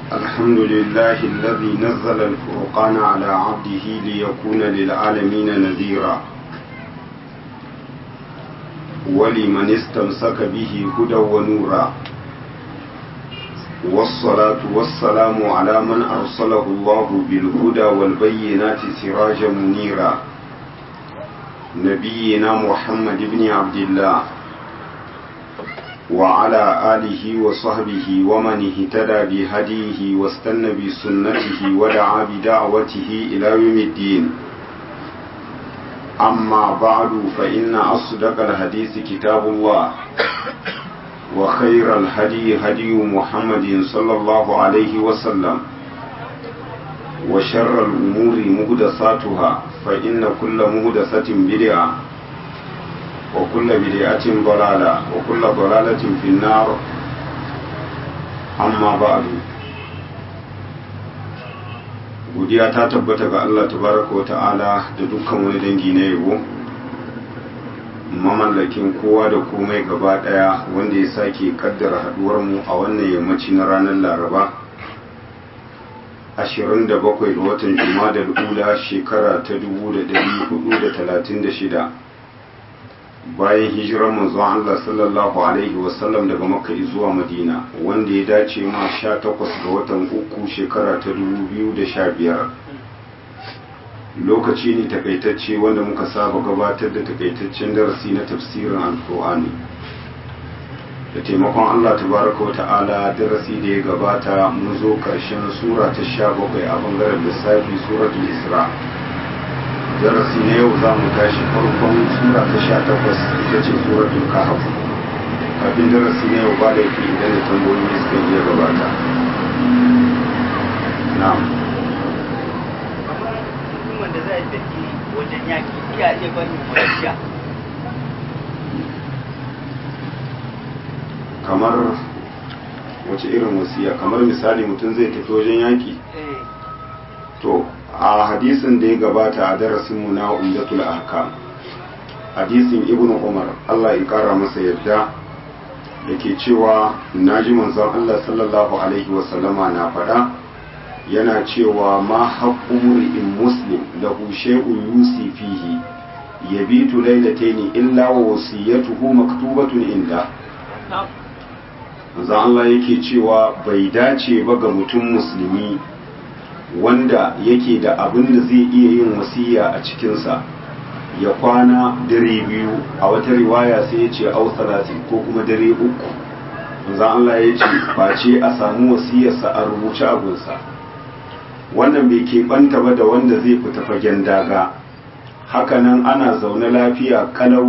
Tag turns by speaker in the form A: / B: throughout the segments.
A: الحمد لله الذي نزل الفرقان على عبده ليكون للعالمين نذيرا ولمن استمسك به هدى ونورا والصلاة والسلام على من أرسله الله بالهدى والبينات سراجا منيرا نبينا محمد بن عبد الله وعلى آله وصحبه ومن اهتدى بهديه واستنى بسنته ودعا بدعوته إلى يوم الدين أما بعد فإن أصدق الحديث كتاب الله وخير الهدي هدي محمد صلى الله عليه وسلم وشر الأمور مهدساتها فإن كل مهدسة بدعة وكل بدعة ضلالة وكل ضلالة في النار أما بعد godiya ta tabbata ga Allah tabaraka wa ta'ala da dukkan wani dangi na yabo mamallakin kowa da komai gaba daya wanda ya sake kaddara haduwar mu a wannan yammaci na ranar laraba 27 ga watan jumada ula shekara ta 1436 bayan hijirar manzon Allah sallallahu alaihi wasallam daga makka zuwa madina wanda ya dace ma 18 ga watan uku shekara ta 2015 lokaci ne takaitacce wanda muka saba gabatar da takaitaccen darasi na tafsirin alkur'ani da taimakon Allah tabaraka wa ta'ala darasi da ya gabata mun zo karshen sura ta 17 a bangaren lissafi suratul isra' darasi na yau za mu tashi farkon sura ta sha takwas ita ce suratul kahf kafin darasi na yau ba da yake idan da tambayoyi suka iya gabata na'am
B: wanda zai tafi wajen yaki iya iya barin wasiya
A: kamar wace irin wasiya kamar misali mutum zai tafi wajen yaki to a hadisin da ya gabata a darasinmu na umdatul ahkam hadisin ibnu umar Allah ya kara masa yadda yake cewa naji manzon Allah sallallahu alaihi wasallama na faɗa yana cewa ma haqqu in muslim lahu shay'un yusi fihi yabitu laylatayn illa wa wasiyatuhu maktubatun inda manzon Allah yake cewa bai dace ba ga mutum musulmi wanda yake da abin da zai iya yin wasiya a cikinsa ya kwana dare biyu a wata riwaya sai ya ce au salatin ko kuma dare uku manzon Allah ya ce face a samu wasiyarsa a rubuce abunsa wannan bai keɓanta ba da wanda zai fita fagen daga hakanan ana zaune lafiya kalau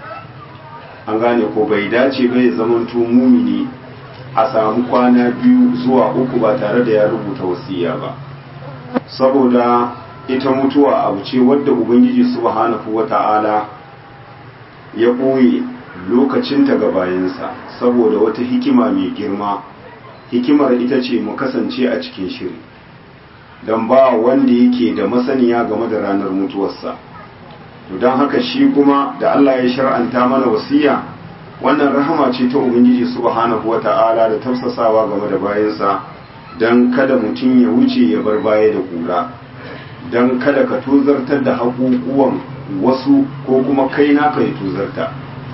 A: an gane ko bai dace ba ya zamanto mumini a samu kwana biyu zuwa uku ba tare da ya rubuta wasiya ba saboda ita mutuwa abu ce wadda ubangiji subhanahu wata'ala ya ɓoye lokacinta ga bayansa saboda wata hikima mai girma hikimar ita ce mu kasance a cikin shiri don ba wanda yake da masaniya game da ranar mutuwarsa to don haka shi kuma da Allah ya shar'anta mana wasiya wannan rahama ce ta ubangiji subhanahu wata'ala da tafsasawa game da bayansa don kada mutum ya wuce ya bar baya da kura don kada ka tozartar da haƙuƙuwan wasu ko kuma kai naka ya tozarta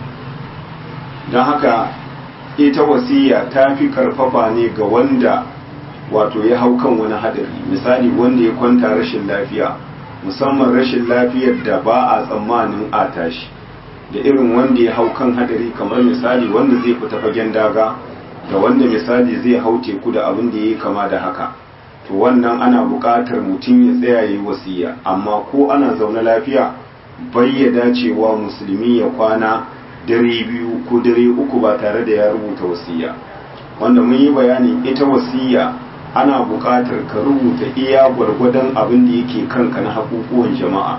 A: don haka ita wasiya ta fi karfafa ne ga wanda wato ya hau kan wani hadari misali wanda ya kwanta rashin lafiya musamman rashin lafiyar da ba a tsammanin a tashi da irin wanda ya hau kan hadari kamar misali wanda zai fita fagen daga da wanda misali zai hau teku da abin da ya yi kama da haka to wannan ana buƙatar mutum ya tsaya ya yi wasiya amma ko ana zaune lafiya bayyada cewa musulmi ya kwana dare biyu ko dare uku ba tare da ya rubuta wasiya wanda mun yi bayani ita wasiya ana buƙatar ka rubuta iya gwargwadon abin da yake kanka na haƙuƙuwan jama'a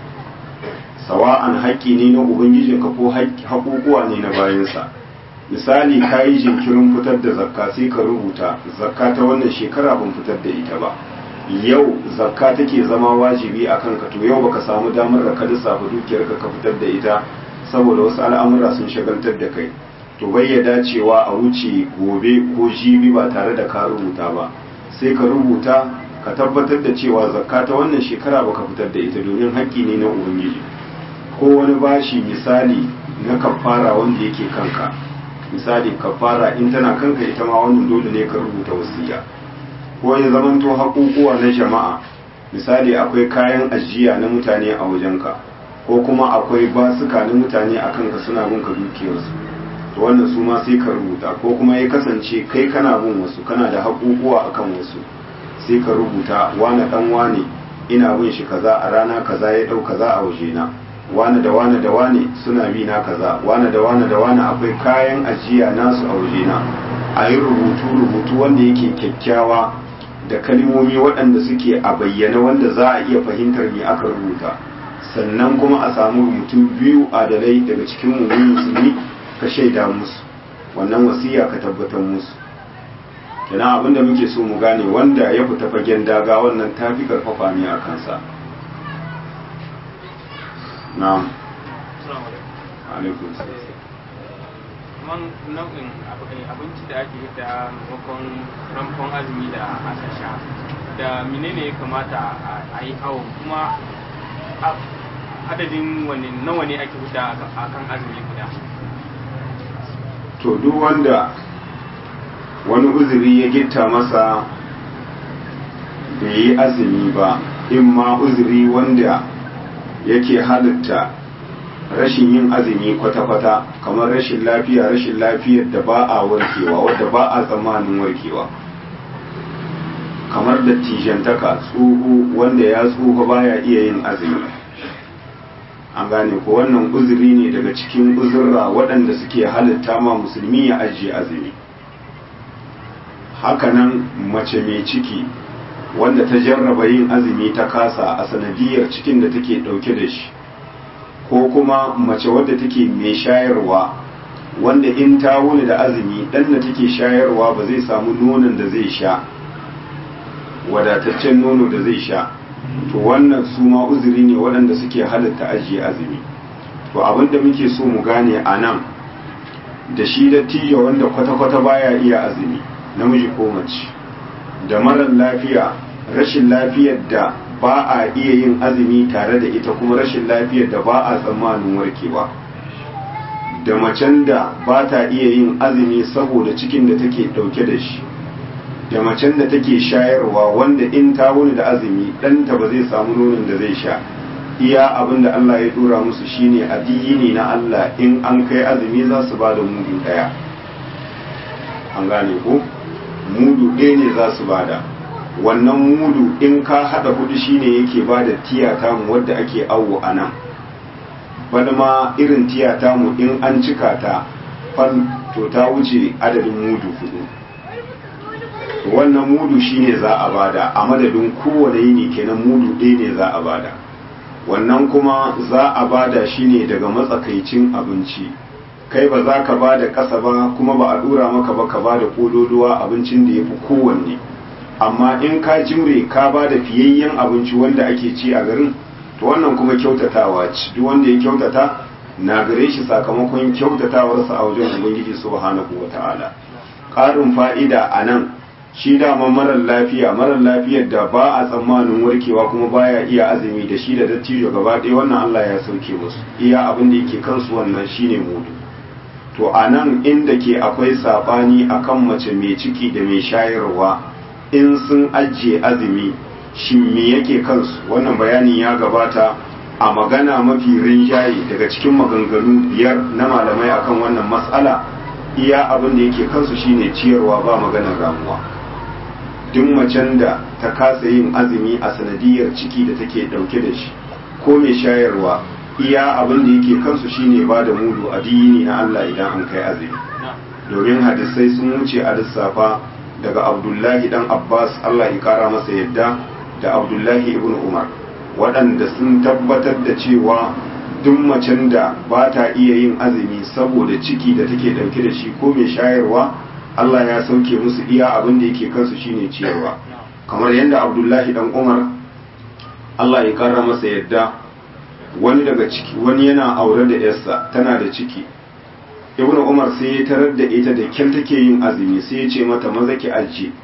A: sawa'an haƙƙi ne na ubangijinka ko haƙuƙuwa ne na bayansa misali ka yi jinkirin fitar da zakka sai ka rubuta zakka ta wannan shekara ban fitar da ita ba yau zakka take zama wajibi a kanka to yau baka samu damar da ka lissafa dukiyarka ka fitar da ita saboda wasu al'amura sun shagaltar da kai to bai ya dacewa a wuce gobe ko jibi ba tare da ka rubuta ba sai ka rubuta ka tabbatar da cewa zakka ta wannan shekara baka fitar da ita domin haƙƙi ne na ubangiji ko wani bashi misali na kafara wanda yake kanka misali kafara in tana kanka ita ma wannan dole ne ka rubuta wasiya ko ya zamanto haƙuƙuwa na jama'a misali akwai kayan ajiya na mutane a wajenka ko kuma akwai basuka na mutane a kanka suna bin ka dukiyarsu to wannan su ma sai ka rubuta ko kuma ya kasance kai kana bin wasu kana da haƙuƙuwa akan wasu sai ka rubuta wane dan wane ina bin shi kaza a rana kaza ya dau kaza a wajena wane da wane da wane suna bi na kaza wane da wane da wane akwai kayan ajiya nasu a wajena a yi rubutu rubutu wanda yake kyakkyawa da kalmomi waɗanda suke a bayyana wanda za a iya fahimtar me aka rubuta sannan kuma a samu mutum biyu adalai daga cikin mummunin musulmi ka shaida musu wannan wasiya ka tabbatar musu kenan abinda muke so mu gane wanda ya fita fagen daga wannan ta fi karfafa ne a kansa na'am alaikum
C: man nau'in abinci da ake da maimakon ramfon azumi da aka sha da menene ya kamata a yi awon kuma adadin wani nawa ne ake huda a kan azumi guda
A: to duk wanda wani uzuri ya gitta masa bai yi azumi ba in ma uzuri wanda yake halitta rashin yin azumi kwata-kwata kamar rashin lafiya rashin lafiyar da ba a warkewa wadda ba a tsammanin warkewa kamar da tijantaka tsoho wanda ya tsoho baya iya yin azumi an gane ko wannan uzuri ne daga cikin uzurra waɗanda suke halitta ma musulmi ya ajiye azumi hakanan mace mai ciki wanda ta jarraba yin azumi ta kasa a sanadiyar cikin da take ɗauke da shi ko kuma mace wadda take mai shayarwa wanda in ta wuni da azumi ɗan da take shayarwa ba zai samu nonon da zai sha wadataccen nono da zai sha to wannan su ma uzuri ne waɗanda suke halatta ajiye azumi to abinda muke so mu gane a nan da shi da tijo wanda kwata-kwata baya iya azumi namiji ko mace da marar lafiya rashin lafiyar da ba a iya yin azumi tare da ita kuma rashin lafiyar da ba a tsammanin warkewa da macen da ba ta iya yin azumi saboda cikin da take dauke da shi da macen da take shayarwa wanda in ta wuni da azumi ɗanta ba zai samu nonon da zai sha iya abin da Allah ya dora musu shine addini na Allah in an kai azumi za su ba da mudu ɗaya an gane ko mudu ɗaya ne za su bada wannan mudu in ka haɗa hudu shine yake bada tiyata mu wadda ake awo a nan bana ma irin tiyata mu in an cika ta fan to ta wuce adadin mudu hudu wannan mudu shine za a bada a madadin kowane yini kenan mudu ɗaya ne za a bada wannan kuma za a bada shine daga matsakaicin abinci kai ba za ka ba da ƙasa ba kuma ba a ɗora maka ba ka ba da ƙololuwa abincin da ya fi kowanne amma in ka jimre ka ba da fiyayyen abinci wanda ake ci a garin to wannan kuma kyautatawa ce duk wanda ya kyautata na gare shi sakamakon kyautatawarsa a wajen ubangiji subhanahu wata'ala ƙarin fa'ida a nan shi dama marar lafiya marar lafiyar da ba a tsammanin warkewa kuma baya iya azumi da shi da dattijo gaba ɗaya wannan Allah ya sauke musu iya abin da yake kansu wannan shine mudu to a nan inda ke akwai saɓani akan mace mai ciki da mai shayarwa in sun ajiye azumi shi me yake kansu wannan bayanin ya gabata a magana mafi rinjaye daga cikin maganganu biyar na malamai akan wannan matsala iya abin da yake kansu shine ciyarwa ba maganar ramuwa duk macen da ta kasa yin azumi a sanadiyar ciki da take dauke da shi ko mai shayarwa iya abin da yake kansu shine ba da mudu addini na Allah idan an kai azumi domin hadisai sun wuce a lissafa daga abdullahi dan abbas Allah ya kara masa yadda da abdullahi ibn umar waɗanda sun tabbatar da cewa duk macen da ba ta iya yin azumi saboda ciki da take dauke da shi ko mai shayarwa Allah ya sauke musu iya abin da yake kansu shine ciyarwa kamar yadda abdullahi dan umar Allah ya kara masa yadda wani daga ciki wani yana aure da yarsa tana da ciki ibnu umar sai ya tarar da ita da kyal take yin azumi sai ya ce mata maza ki ajiye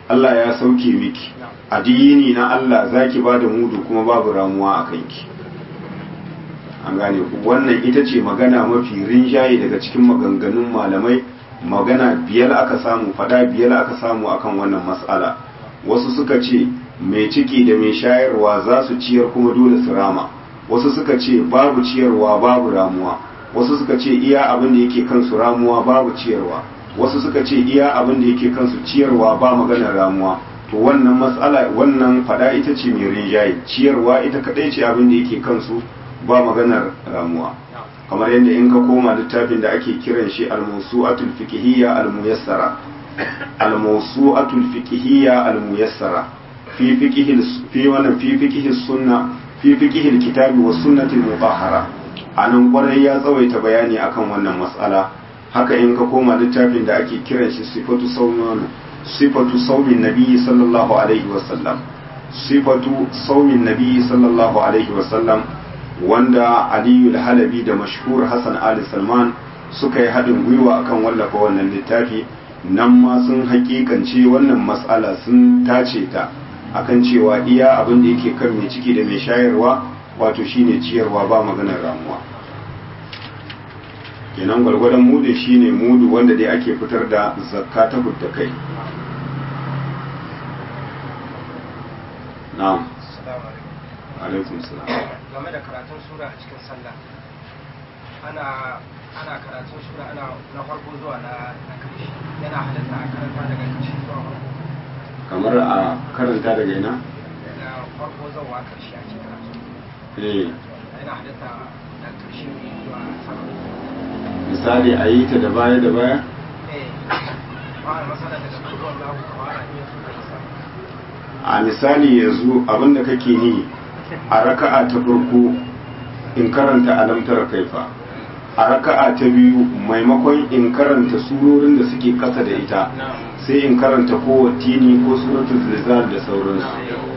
A: Allah ya sauke miki addini na Allah zaki ba da mudu kuma babu ramuwa a kanki an gane ku wannan ita ce magana mafi rinjaye daga cikin maganganun malamai magana biyar aka samu fada biyar aka samu akan wannan mas'ala wasu suka ce mai ciki da mai shayarwa za su ciyar kuma dole su rama wasu suka ce babu ciyarwa babu ramuwa wasu suka ce iya abin da yake kansu ramuwa babu ciyarwa wasu suka ce iya abin da yake kansu ciyarwa ba maganar ramuwa to wannan mas'ala wannan fada ita ce mai rinjaye ciyarwa ita kadai ce abin da yake kansu ba maganar ramuwa kamar yadda in ka koma littafin da ake kiran shi al-mawsu'atul fiqhiyya al-muyassara al-mawsu'atul fiqhiyya al-muyassara fi fiqhil fi wannan fi fiqhis sunna fi fiqhil kitabi was sunnati al-mutahhara anan kwarai ya tsawaita bayani akan wannan mas'ala haka in ka koma littafin da ake kiran shi sifatu sawmin sifatu sawmin nabi sallallahu alaihi wasallam sifatu sawmin nabi sallallahu alaihi wasallam wanda aliyu halabi da mashhur hassan ali salman suka yi haɗin gwiwa akan wallafa wannan littafi nan ma sun hakikance wannan matsala sun tace ta akan cewa iya abin da yake kan mai ciki da mai shayarwa wato shine ciyarwa ba maganar ramuwa kenan gwargwadon mudu shine mudu wanda dai ake fitar da zakka ta hudda kai na'am alaikum salam
D: game da karatun sura a cikin sallah ana ana karatun sura ana na farko zuwa na na karshe yana halatta a karanta daga karshe zuwa farko
A: kamar a karanta daga ina
D: daga farko zuwa karshe ake karatu
A: eh
D: yana halatta daga karshe ne zuwa sama
A: misali a yi ta da baya da baya
D: eh ba a masana daga zuwa za ku fara iya su kai sama
A: a misali yanzu abinda kake yi a raka'a ta farko in karanta alamtar kaifa a raka'a ta biyu maimakon in karanta surorin da suke kasa da ita sai in karanta ko wattini ko suratul zilzal da sauransu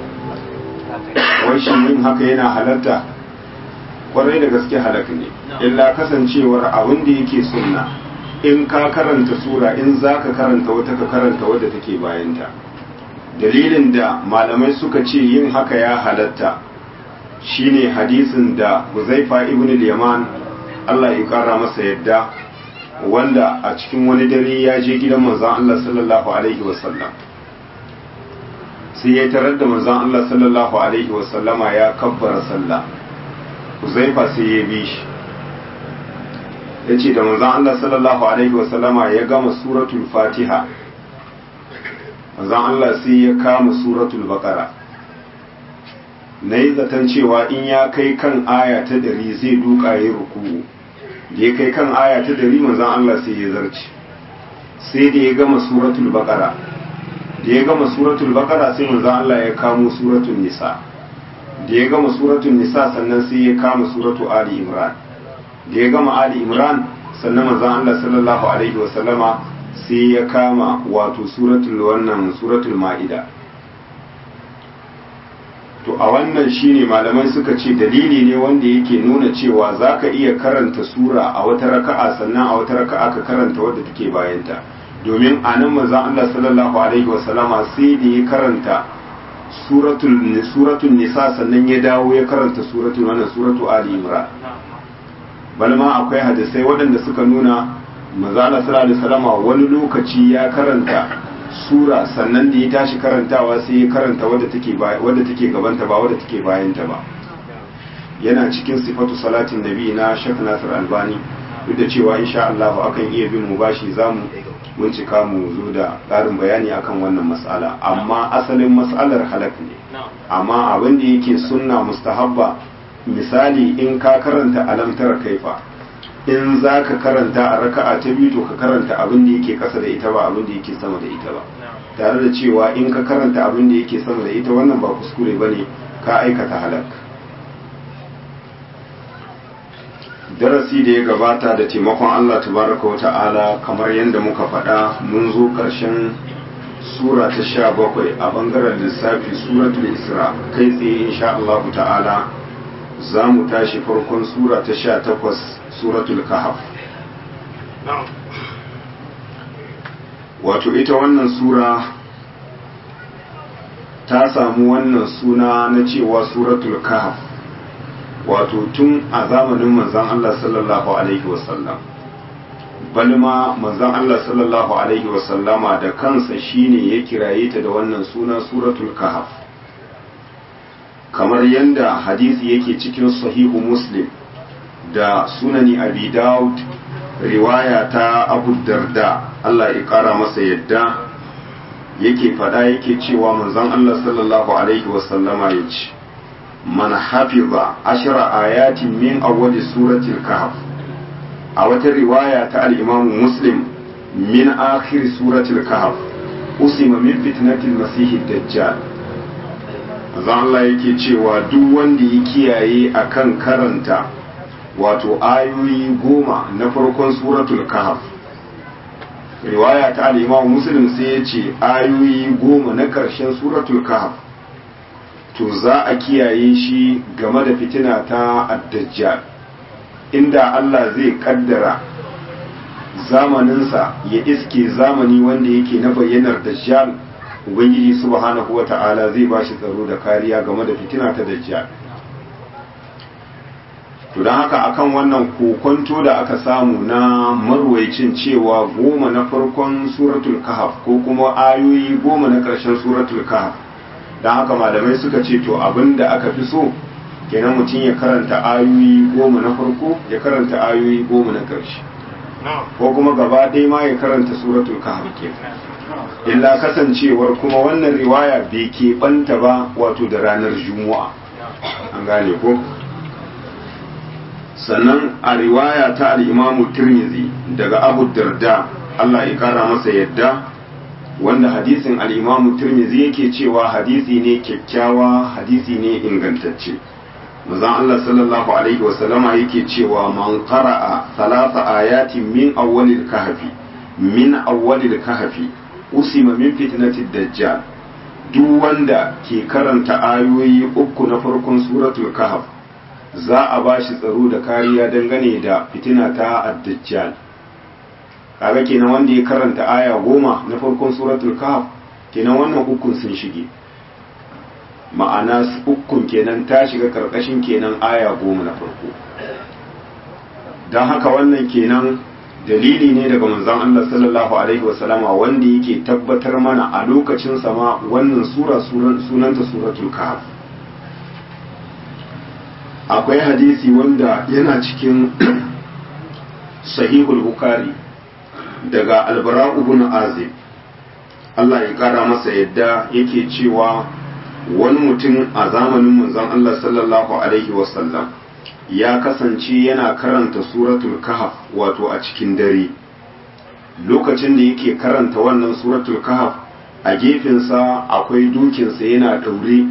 A: wai shi yin haka yana halatta kwarai da gaske halaka ne illa kasancewar abin da yake sunna in ka karanta sura in za ka karanta wata ka karanta wadda take bayanta dalilin da malamai suka ce yin haka ya halatta shine hadisin da Huzaifa ibn al-Yaman Allah ya kara masa yadda wanda a cikin wani dare ya je gidan manzon Allah sallallahu alaihi wasallam sai ya tarar da manzon Allah sallallahu alaihi wasallama ya kabbara sallah Huzaifa sai ya bi shi yace da manzon Allah sallallahu alaihi wasallama ya gama suratul Fatiha manzon Allah sai ya kama suratul Baqara na yi zaton cewa in ya kai kan aya ta dari zai duka ya ruku da ya kai kan aya ta dari manzan Allah sai ya zarce sai da ya gama suratul baqara da ya gama suratul baqara sai manzan Allah ya kamo suratul nisa da ya gama suratul nisa sannan sai ya kama suratul ali imran da ya gama ali imran sannan manzan Allah sallallahu alaihi wa sallama sai ya kama wato suratul wannan suratul ma'ida to a wannan shine malamai suka ce dalili ne wanda yake nuna cewa zaka iya karanta sura a wata raka'a sannan a wata raka'a ka karanta wadda take bayanta domin a nan manzon Allah sallallahu alaihi wasallama sai da ya karanta suratul suratul nisa sannan ya dawo ya karanta suratul wannan suratul ali imran balma akwai hadisai waɗanda suka nuna manzon Allah sallallahu alaihi wasallama wani lokaci ya karanta sura sannan da ya tashi karantawa sai ya karanta wadda take wadda take gabanta ba wadda take bayanta ba yana cikin sifatu salatin nabi na Sheikh Nasir Albani duk da cewa insha Allah akan iya bin mu bashi zamu bincika mu zo da ƙarin bayani akan wannan mas'ala amma asalin mas'alar halak ne amma abin da yake sunna mustahabba misali in ka karanta alamtar kaifa in za ka karanta a raka'a ta biyu to ka karanta abin da yake kasa da ita ba abin da yake sama da ita ba tare da cewa in ka karanta abin da yake sama da ita wannan ba kuskure bane ka aikata halak darasi da ya gabata da taimakon Allah tabaraka wa ta'ala kamar yadda muka faɗa mun zo ƙarshen sura ta sha bakwai a bangaren lissafi suratul isra kai tsaye insha Allah ta'ala za mu tashi farkon sura ta sha takwas suratul kahaf wato ita wannan sura ta samu wannan suna na cewa suratul kahf wato tun a zamanin manzon Allah sallallahu alaihi wasallam balma manzon Allah sallallahu alaihi wasallama da kansa shine ya kiraye ta da wannan suna suratul kahf kamar yadda hadisi yake cikin sahihu muslim da sunani abi daud riwaya ta abu darda Allah ya kara masa yadda yake fada yake cewa manzon Allah sallallahu alaihi wasallama ya ce man hafiza ashra ayatin min awwali suratil kahf a wata riwaya ta al-imam muslim min akhir suratil kahf usima min fitnatil masihid dajjal manzon Allah yake cewa duk wanda ya kiyaye akan karanta wato ayoyi goma na farkon suratul kahf riwaya ta al-Imam Muslim sai ya ce ayoyi goma na ƙarshen suratul kahf to za a kiyaye shi game da fitina ta ad-dajjal inda Allah zai kaddara zamaninsa ya iske zamani wanda yake na bayyanar dajjal ubangiji subhanahu wata'ala zai ba shi tsaro da kariya game da fitina ta dajjal to don haka akan wannan kokonto da aka samu na marwaicin cewa goma na farkon suratul kahf ko kuma ayoyi goma na ƙarshen suratul kahf don haka malamai suka ce to abin da aka fi so kenan mutum ya karanta ayoyi goma na farko ya karanta ayoyi goma na ƙarshe ko kuma gaba ɗaya ma ya karanta suratul kahf kenan illa kasancewar kuma wannan riwaya bai keɓanta ba wato da ranar juma'a an gane ko sannan a riwaya ta al'imamu tirmizi daga abu darda Allah ya kara masa yadda wanda hadisin al'imamu tirmizi yake cewa hadisi ne kyakkyawa hadisi ne ingantacce mazan Allah sallallahu alaihi wasallama yake cewa man qara'a salasa ayatin min awwalil kahfi min awwalil kahfi usima min fitnatid dajjal duk wanda ke karanta ayoyi uku na farkon suratul kahf za a ba shi tsaro da kariya dangane da fitina ta addajjal kaga kenan wanda ya karanta aya goma na farkon suratul kahf kenan wannan ukun sun shige ma'ana ukun kenan ta shiga karkashin kenan aya goma na farko don haka wannan kenan dalili ne daga manzon Allah sallallahu alaihi wasallama wanda yake tabbatar mana a lokacin sama wannan sura sunanta suratul kahf akwai hadisi wanda yana cikin sahihul bukari daga albara'u ibn azib Allah ya kara masa yadda yake cewa wani mutum a zamanin manzon Allah sallallahu alaihi wasallam ya kasance yana karanta suratul kahf wato a cikin dare lokacin da yake karanta wannan suratul kahf a gefensa akwai dukinsa yana daure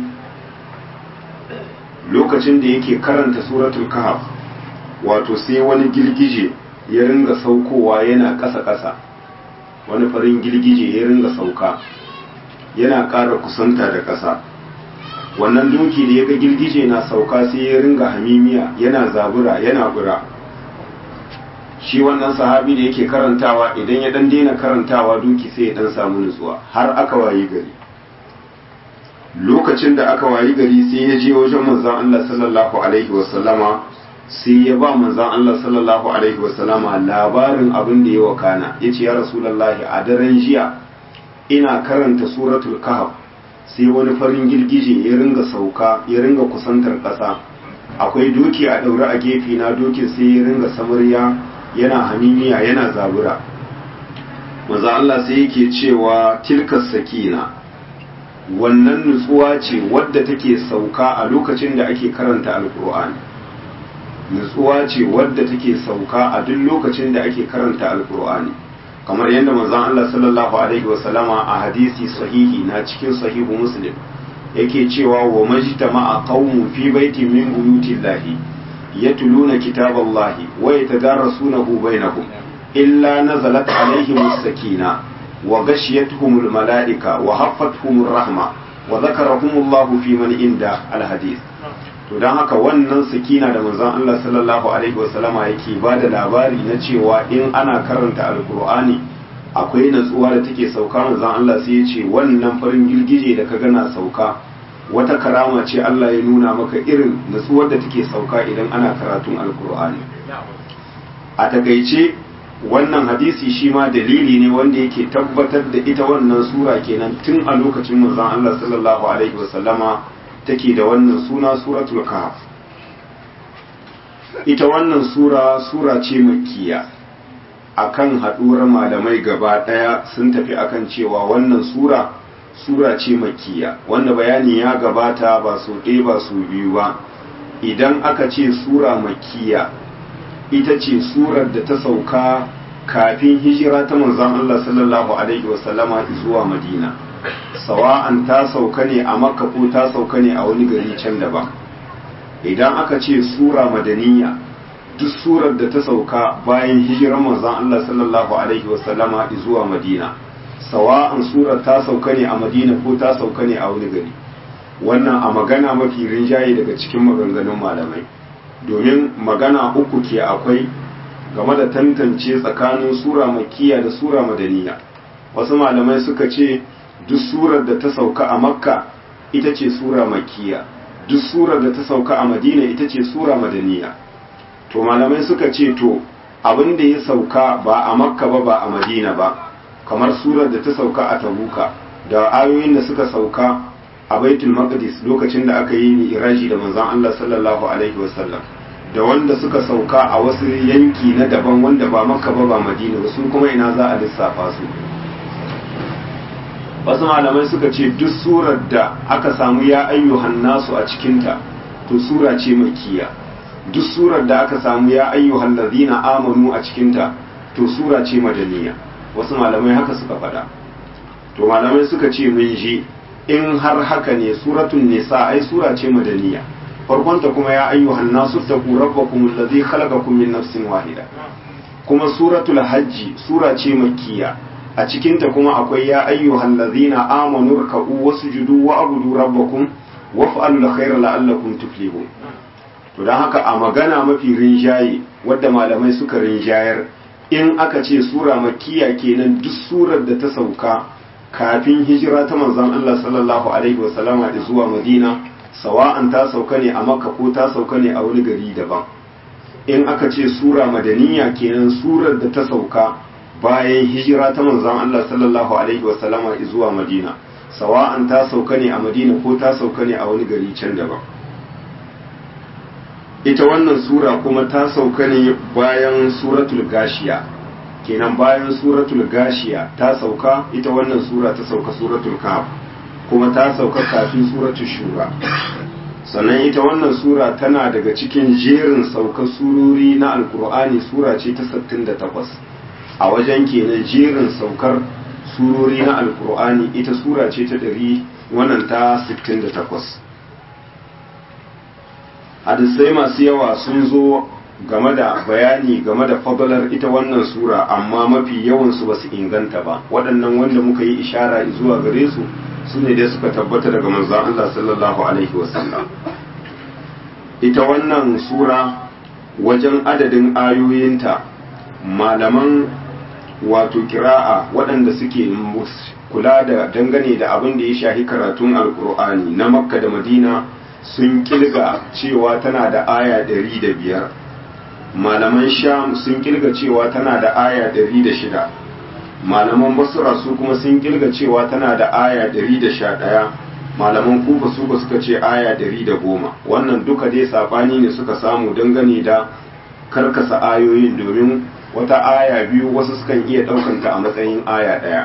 A: lokacin da yake karanta suratul kahf wato sai wani girgije ya ringa saukowa yana ƙasa-ƙasa wani farin girgije ya ringa sauka yana ƙara kusanta da ƙasa wannan doki da ya ga girgije na sauka sai ya ringa hamimiya yana zabura yana bura shi wannan sahabi da yake karantawa idan ya dan daina karantawa doki sai ya dan samu nutsuwa har aka wayi gari lokacin da aka wayi gari sai ya je wajen manzon Allah sallallahu alaihi wasallama sai ya ba manzon Allah sallallahu alaihi wasallama labarin abin da ya wakana yace ya rasulullahi a daren jiya ina karanta suratul kahf sai wani farin girgije ya ringa sauka ya ringa kusantar ƙasa akwai doki a daure a gefe na dokin sai ya ringa samarya yana hamimiya yana zabura manzo Allah sai yake cewa tilkas sakina wannan nutsuwa ce wadda take sauka a lokacin da ake karanta alkur'ani nutsuwa ce wadda take sauka a duk lokacin da ake karanta alkur'ani kamar yadda manzon Allah sallallahu alaihi wasallama a hadisi sahihi na cikin sahihu muslim yake cewa wa majtama'a qaumun fi baitin min buyutillahi yatluna kitaballahi wa yatadarasunahu bainahum illa nazalat alaihim as-sakina wa ghashiyatuhum al-mala'ika wa haffathum ar-rahma wa dhakarahum Allah fi man inda al-hadith to dan haka wannan sakina da manzon Allah sallallahu alaihi wasallama yake bada labari na cewa in ana karanta alqur'ani akwai natsuwa da take sauka manzon Allah sai ya ce wannan farin girgije da ka gana sauka wata karama ce Allah ya nuna maka irin natsuwar da take sauka idan ana karatun alkur'ani a takaice wannan hadisi shi ma dalili ne wanda yake tabbatar da ita wannan sura kenan tun a lokacin manzon Allah sallallahu alaihi wasallama take da wannan suna suratul kahf ita wannan sura sura ce makkiya akan haduwar malamai gaba daya sun tafi akan cewa wannan sura sura ce makkiya wanda bayani ya gabata ba su ɗaya ba su biyu ba idan aka ce sura makkiya ita ce surar da ta sauka kafin hijira ta manzon Allah sallallahu alaihi wasallama zuwa Madina sawa'an ta sauka ne a Makka ko ta sauka ne a wani gari can daban idan aka ce sura madaniya duk surar da ta sauka bayan hijirar manzon Allah sallallahu alaihi wasallama zuwa Madina sawa'an surar ta sauka ne a Madina ko ta sauka ne a wani gari wannan a magana mafi rinjaye daga cikin maganganun malamai domin magana uku ke akwai game da tantance tsakanin sura makiya da sura madaniya wasu malamai suka ce duk surar da ta sauka a makka ita ce sura makiya duk surar da ta sauka a madina ita ce sura madaniya to malamai suka ce to abin da ya sauka ba a makka ba ba a madina ba kamar surar da ta sauka a tabuka da ayoyin da suka sauka a baitul maqdis lokacin da aka yi mi'raji da manzon Allah sallallahu alaihi wasallam da wanda suka sauka a wasu yanki na daban wanda ba makka ba ba madina ba su kuma ina za a lissafa su wasu malamai suka ce duk surar da aka samu ya ayyuhan nasu a cikinta to sura ce makiya duk surar da aka samu ya ayyuhan ladina amanu a cikinta to sura ce madaniya wasu malamai haka suka faɗa to malamai suka ce mun ji in har haka ne suratun nisa ai sura ce madaniya farkonta kuma ya ayyuhan nasu taqu rabbakum alladhi khalaqakum min nafsin wahida kuma suratul hajji sura ce makkiya a cikinta kuma akwai ya ayyuhan ladhina amanu ruk'u wasjudu wa abudu rabbakum waf'alu alkhayra la'allakum tuflihun to dan haka a magana mafi rinjaye wadda malamai suka rinjayar in aka ce sura makkiya kenan duk surar da ta sauka kafin hijira ta manzon Allah sallallahu alaihi wasallama zuwa Madina sawa'an ta sauka ne a Makka ko ta sauka ne a wani gari daban in aka ce sura madaniya kenan surar da ta sauka bayan hijira ta manzon Allah sallallahu alaihi wasallama zuwa Madina sawa'an ta sauka ne a Madina ko ta sauka ne a wani gari can daban ita wannan sura kuma ta sauka ne bayan suratul gashiya kenan bayan suratul gashiya ta sauka ita wannan sura ta sauka suratul kahf kuma ta sauka kafin suratul shura sannan ita wannan sura tana daga cikin jerin saukar surori na alkur'ani sura ce ta 68 a wajen kenan jerin saukar surori na alkur'ani ita sura ce ta 100 wannan ta 68 hadisai masu yawa sun zo game da bayani game da fadalar ita wannan sura amma mafi yawansu ba su inganta ba waɗannan wanda muka yi ishara zuwa gare su su ne dai suka tabbata daga manzan Allah sallallahu alaihi wasallam ita wannan sura wajen adadin ayoyinta malaman wato kira'a waɗanda suke kula da dangane da abin da ya shahi karatun alkur'ani na makka da madina sun kilga cewa tana da aya ɗari da biyar malaman sham sun kilga cewa tana da aya ɗari da shida malaman basura su kuma sun kilga cewa tana da aya ɗari da sha ɗaya malaman kufa su ba suka ce aya ɗari da goma wannan duka dai saɓani ne suka samu dangane da karkasa ayoyin domin wata aya biyu wasu sukan iya ɗaukanta a matsayin aya ɗaya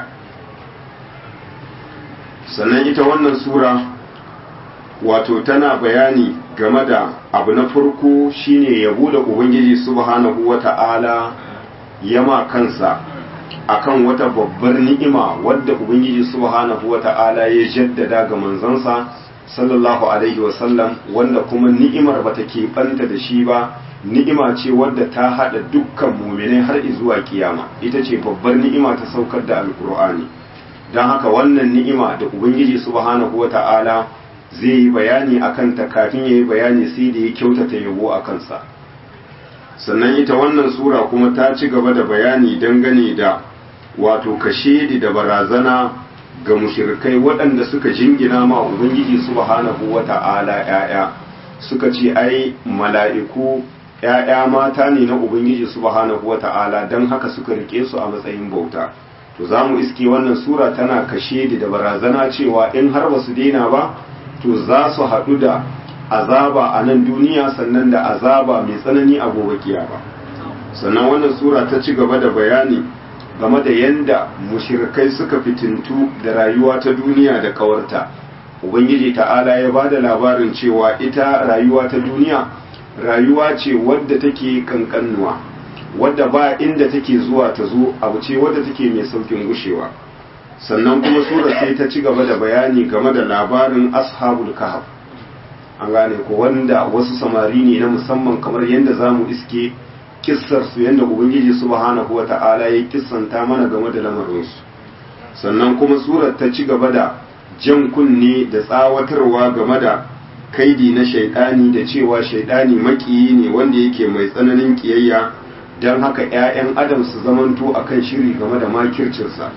A: sannan ita wannan sura wato tana bayani game da abu na farko shine yabo da ubangiji subhanahu wata'ala yama kansa akan wata babbar ni'ima wadda ubangiji subhanahu wata'ala ya jaddada ga manzansa sallallahu alaihi wasallam wanda kuma ni'imar bata keɓanta da shi ba ni'ima ce wadda ta haɗa dukkan muminai har zuwa kiyama ita ce babbar ni'ima ta saukar da alkur'ani don haka wannan ni'ima da ubangiji subhanahu wata'ala zai yi bayani a kanta kafin ya yi bayani sai da ya kyautata yabo a kansa sannan ita wannan sura kuma ta ci gaba da bayani dangane da wato kashedi da barazana ga mushirikai waɗanda suka jingina ma ubangiji subhanahu wata'ala ƴaƴa suka ce ai mala'iku ƴaƴa mata ne na ubangiji subhanahu wata'ala don haka suka rike su a matsayin bauta to za mu iske wannan sura tana kashedi da barazana cewa in har ba su daina ba to za su haɗu da azaba a nan duniya sannan da azaba mai tsanani a gobe kiyama sannan wannan sura ta ci gaba da bayani game da yanda mushirikai suka fitintu da rayuwa ta duniya da kawarta ubangiji ta'ala ya ba da labarin cewa ita rayuwa ta duniya rayuwa ce wadda take kankanuwa wadda ba inda take zuwa ta zo abu ce wadda take mai saukin gushewa sannan kuma sura sai ta ci gaba da bayani game da labarin ashabul kahf an gane ko wanda wasu samari ne na musamman kamar yadda za mu iske kissar su yadda ubangiji subhanahu wa ta'ala ya kissanta mana game da lamarinsu sannan kuma surar ta ci gaba da jan kunne da tsawatarwa game da kaidi na shaidani da cewa shaidani makiyi ne wanda yake mai tsananin kiyayya don haka 'ya'yan adam su zamanto akan shiri game da makircinsa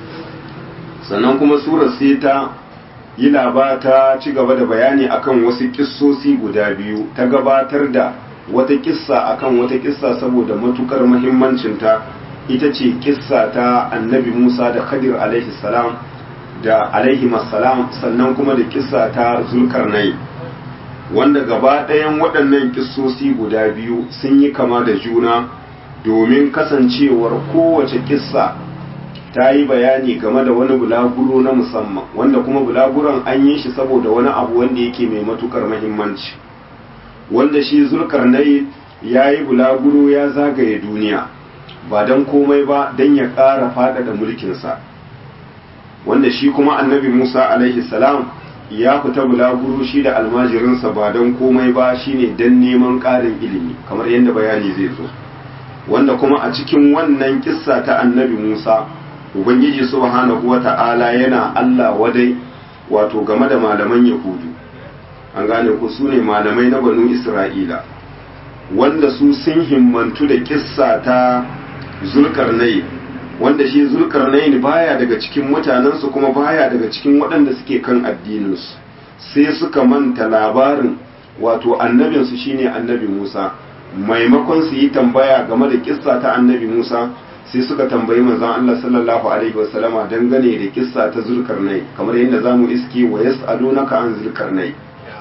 A: sannan kuma surar sai ta yi labata ci gaba da bayani akan wasu kissosi guda biyu ta gabatar da wata kissa akan wata kissa saboda matukar muhimmancinta ita ce kissa ta annabi Musa da Khadir alaihi salam da alaihi salam sannan kuma da kissa ta Zulkarnai wanda gaba ɗayan waɗannan kissosi guda biyu sun yi kama da juna domin kasancewar kowace kissa ta yi bayani game da wani bulaguro na musamman wanda kuma bulaguron an yi shi saboda wani abu wanda yake mai matukar mahimmanci wanda shi zulkarnai ya yi bulaguro ya zagaye duniya ba don komai ba don ya ƙara faɗaɗa mulkinsa wanda shi kuma annabi musa alaihi salam ya fita bulaguro shi da almajirinsa ba don komai ba shine don neman ƙarin ilimi kamar yadda bayani zai zo wanda kuma a cikin wannan kissa ta annabi musa ubangiji subhanahu wata'ala yana Allah wadai wato game da malaman yahudu an gane ku su ne malamai na banu isra'ila wanda su sun himmantu da kissa ta zulkarnai wanda shi zulkarnai baya daga cikin mutanensu kuma baya daga cikin waɗanda suke kan addininsu sai suka manta labarin wato annabinsu shine annabi musa maimakon su yi tambaya game da kissa ta annabi musa sai suka tambayi manzon Allah sallallahu alaihi wasallama dangane da kissa ta zulkarnai kamar yadda zamu iske wa yas'alunaka an zulkarnai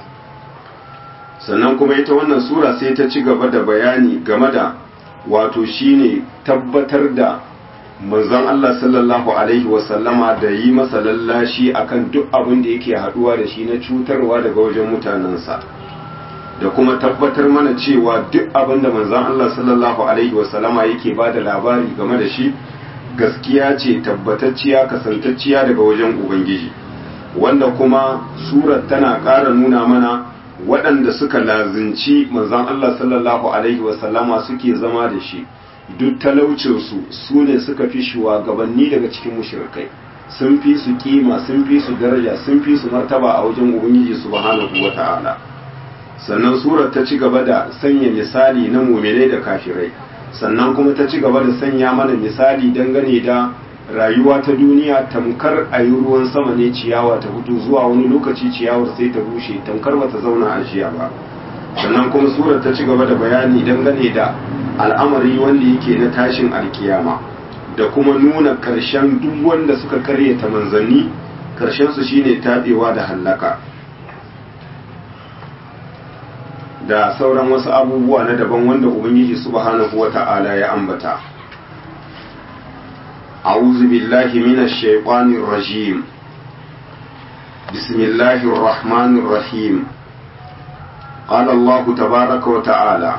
A: sannan kuma ita wannan sura sai ta ci gaba da bayani game da wato shine tabbatar da manzon Allah sallallahu alaihi wasallama da yi masa lallashi akan duk abin da yake haduwa da shi na cutarwa daga wajen mutanensa da kuma tabbatar mana cewa duk abin da manzon Allah sallallahu alaihi wasallama yake ba da labari game da shi gaskiya ce tabbatacciya kasantacciya daga wajen ubangiji wanda kuma surar tana ƙara nuna mana waɗanda suka lazinci manzon Allah sallallahu alaihi wasallama suke zama da shi duk talaucinsu su ne suka fi shugabanni daga cikin mushrikai sun fi su kima sun fi su daraja sun fi su martaba a wajen ubangiji subhanahu wata'ala sannan surar ta ci gaba da sanya misali na muminai da kafirai sannan kuma ta ci gaba da sanya mana misali dangane da rayuwa ta duniya tamkar a yi ruwan sama ne ciyawa ta fito zuwa wani lokaci ciyawar sai ta bushe tamkar ba ta zauna a jiya ba sannan kuma surar ta ci gaba da bayani dangane da al'amari wanda yake na tashin alkiyama da kuma nuna karshen duk wanda suka karyata manzanni karshen su shine tabewa da hallaka da sauran wasu abubuwa na daban wanda ubangiji subhanahu wata'ala ya ambata a'udhu billahi minash shaitanir rajim bismillahir rahmanir rahim qala allah tabaaraka wa ta'ala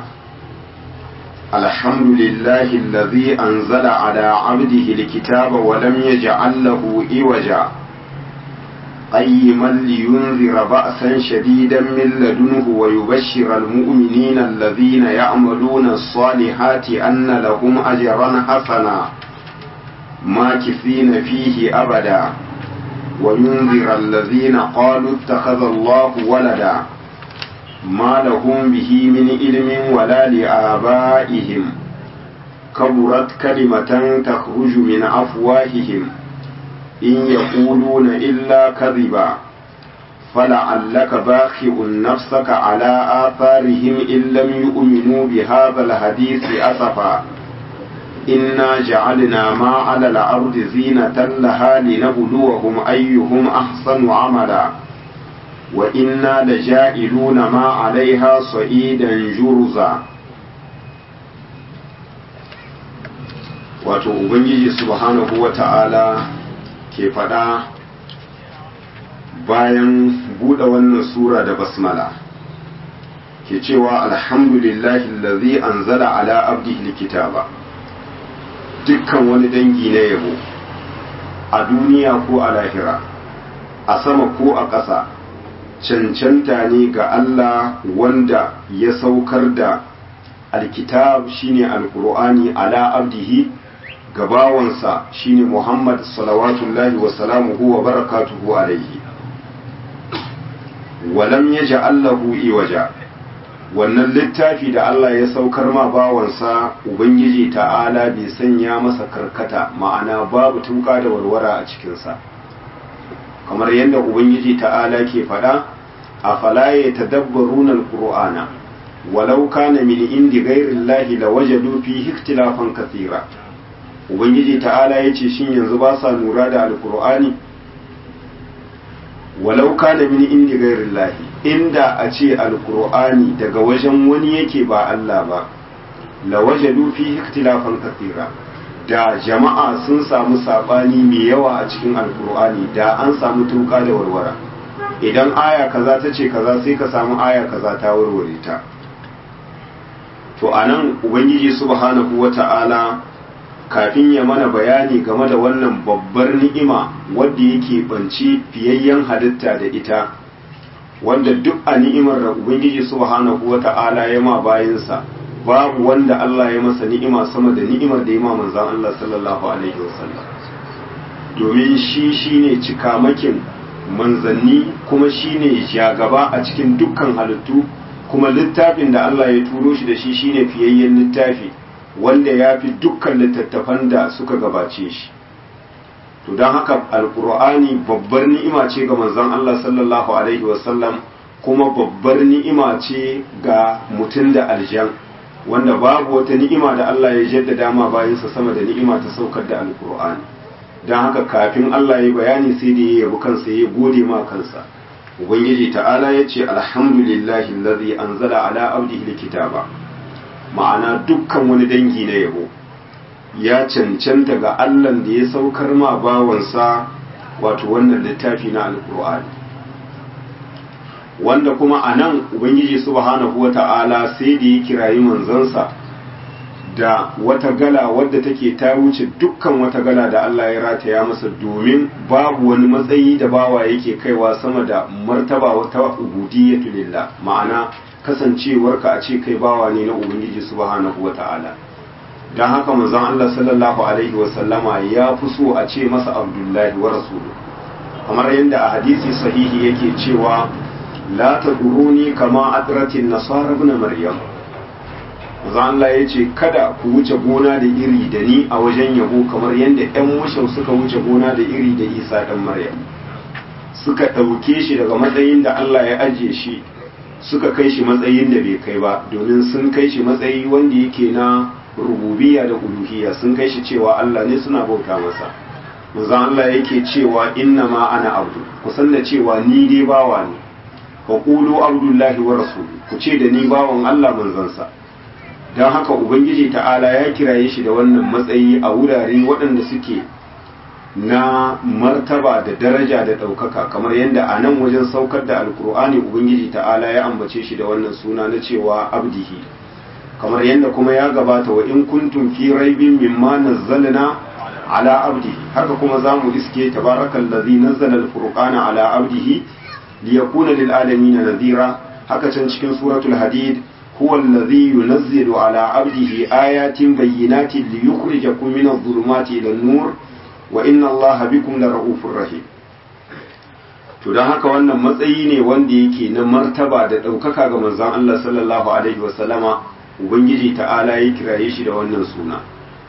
A: الحمد لله الذي أنزل على عبده الكتاب ولم يجعل له إوجا قيما لينذر بأسا شديدا من لدنه ويبشر المؤمنين الذين يعملون الصالحات أن لهم أجرا حسنا ماكثين فيه أبدا وينذر الذين قالوا اتخذ الله ولدا ما لهم به من علم ولا لآبائهم كبرت كلمة تخرج من أفواههم إن يقولون إلا كذبا فلعلك باخع نفسك على آثارهم إن لم يؤمنوا بهذا الحديث أسفا إنا جعلنا ما على الأرض زينة لها لنبلوهم أيهم أحسن عملا وإنا لجائلون ما عليها صعيدا جرزا wato ubangiji subhanahu wa ta'ala ke faɗa bayan buɗe wannan sura da basmala ke cewa alhamdulillahi lazi anzala ala abdihi kitaba dukkan wani dangi na yabo a duniya ko a lahira a sama ko a ƙasa cancanta ne ga Allah wanda ya saukar da alkitab shine alkur'ani ala abdihi gabawansa shine Muhammad salawatullahi wa salamuhu wa barakatuhu alaihi walam yaj'al lahu iwaja wannan littafi da Allah ya saukar ma bawansa ubangiji ta'ala bai sanya masa karkata ma'ana babu tuka da warwara a cikinsa kamar yadda ubangiji ta'ala ke faɗa a falaye tadabbaruna alqur'ana walau kana min indi ghairillahi lawajadu fihi ikhtilafan kathira ubangiji ta'ala yace shin yanzu ba sa lura da alqur'ani walau kana min indi ghairillahi inda a ce alqur'ani daga wajen wani yake ba Allah ba lawajadu fihi ikhtilafan kathira da jama'a sun samu sabani mai yawa a cikin alkur'ani da an samu tuka da warwara idan aya kaza ta ce kaza sai ka samu aya kaza ta warware ta to anan ubangiji subhanahu wata'ala kafin ya mana bayani game da wannan babbar ni'ima wadda yake banci fiyayyen halitta da ita wanda duk a ni'imar da ubangiji subhanahu wata'ala ya ma bayansa babu wanda Allah ya masa ni'ima sama da ni'imar da ya ma manzan Allah sallallahu alaihi wasallam domin shi shine cikamakin manzanni kuma shine shagaba a cikin dukkan halittu kuma littafin da Allah ya turo shi da shi shine fiyayyen littafi wanda ya fi dukkan littattafan da suka gabace shi to don haka alkur'ani babbar ni'ima ce ga manzon Allah sallallahu alaihi wasallam kuma babbar ni'ima ce ga mutum da aljan wanda babu wata ni'ima da Allah ya jaddada ma bayansa sama da ni'ima ta saukar da alkur'ani don haka kafin Allah ya bayani sai da ya yabi kansa ya gode ma kansa ubangiji ta'ala ya ce alhamdulillahi allazi anzala ala abdihi alkitaba ma'ana dukkan wani dangi na yabo ya cancanta ga Allah da ya saukar ma bawansa wato wannan littafi na alkur'ani wanda kuma a nan ubangiji subhanahu wa ta'ala sai da ya kirayi manzansa da wata gala wadda take ta wuce dukkan wata gala da Allah ya rataya masa domin babu wani matsayi da bawa yake kaiwa sama da martaba wata ubudiyyatu lillah ma'ana kasancewarka a ce kai bawa ne na ubangiji subhanahu wa ta'ala don haka manzon Allah sallallahu alaihi wa sallama ya fi so a ce masa abdullahi wa rasulu kamar yadda a hadisi sahihi yake cewa la taduruni kama adratin nasara ibn maryam manzo Allah ya ce kada ku wuce gona da iri da ni a wajen yabo kamar yadda ƴan mushau suka wuce gona da iri da Isa dan Maryam suka ɗauke shi daga matsayin da Allah ya ajiye shi suka kai shi matsayin da bai kai ba domin sun kai shi matsayi wanda yake na rububiyya da uluhiyya sun kai shi cewa Allah ne suna bauta masa manzo Allah yake cewa inna ma ana abdu kusan da cewa ni dai bawa ne fa qulu abdullahi wa rasuluhu ku ce da ni bawan Allah manzansa don haka ubangiji ta'ala ya kiraye shi da wannan matsayi a wurare waɗanda suke na martaba da daraja da ɗaukaka kamar yadda a nan wajen saukar da alkur'ani ubangiji ta'ala ya ambace shi da wannan suna na cewa abdihi kamar yadda kuma ya gabata wa in kuntum fi raibin mimma nazzalna ala abdihi haka kuma za mu iske tabarakal ladzi nazzala alfurqana ala abdihi liyakuna lil alamin nadhira haka can cikin suratul hadid هو الذي ينزل على عبده آيات بينات ليخرجكم من الظلمات إلى النور وإن الله بكم لرؤوف رحيم to don haka wannan matsayi ne wanda yake na martaba da ɗaukaka ga manzon Allah sallallahu alaihi wasallama ubangiji ta'ala ya kiraye shi da wannan suna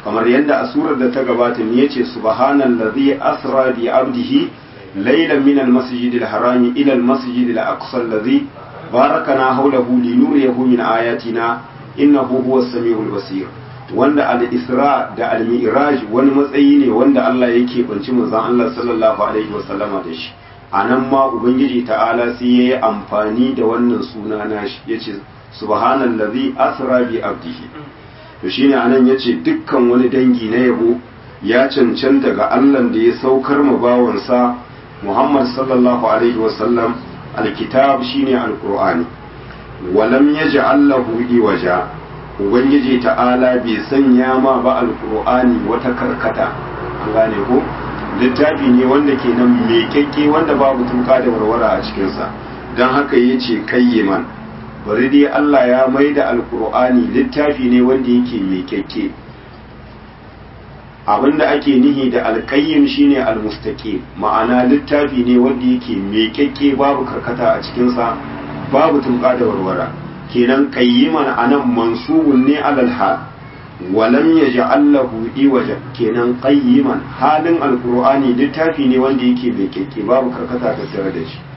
A: kamar yadda a surar da ta gabata ne yace subhanallazi asra bi abdihi laylan min almasjidil harami ila almasjidil aqsa allazi barakana hawlahu linuriyahu min ayatina innahu huwas samiul basir wanda al-isra da al-mi'raj wani matsayi ne wanda Allah yake banci manzon Allah sallallahu alaihi wasallama da shi anan ma ubangiji ta'ala sai yayi amfani da wannan suna nashi yace subhanallazi asra bi abdihi to shine anan yace dukkan wani dangi na yabo ya cancanta ga Allah da ya saukar ma bawansa Muhammad sallallahu alaihi wasallam alkitab shine alqur'ani walam yaj'al lahu iwaja ubangiji ta'ala bai sanya ma ba alqur'ani wata karkata an gane ko littafi ne wanda ke nan mekakke wanda babu tuka da warwara a cikinsa don haka ya ce kayyiman bari dai Allah ya mai da alkur'ani littafi ne wanda yake mekakke abinda ake nihi da alkayyim shine almustaqim ma'ana littafi ne wanda yake mekakke babu karkata a cikinsa babu tuka da warwara kenan qayyiman anan mansubun ne alal hal walam yaj'al lahu iwaja kenan qayyiman halin alqur'ani littafi ne wanda yake mai keke babu karkata ta tsare da shi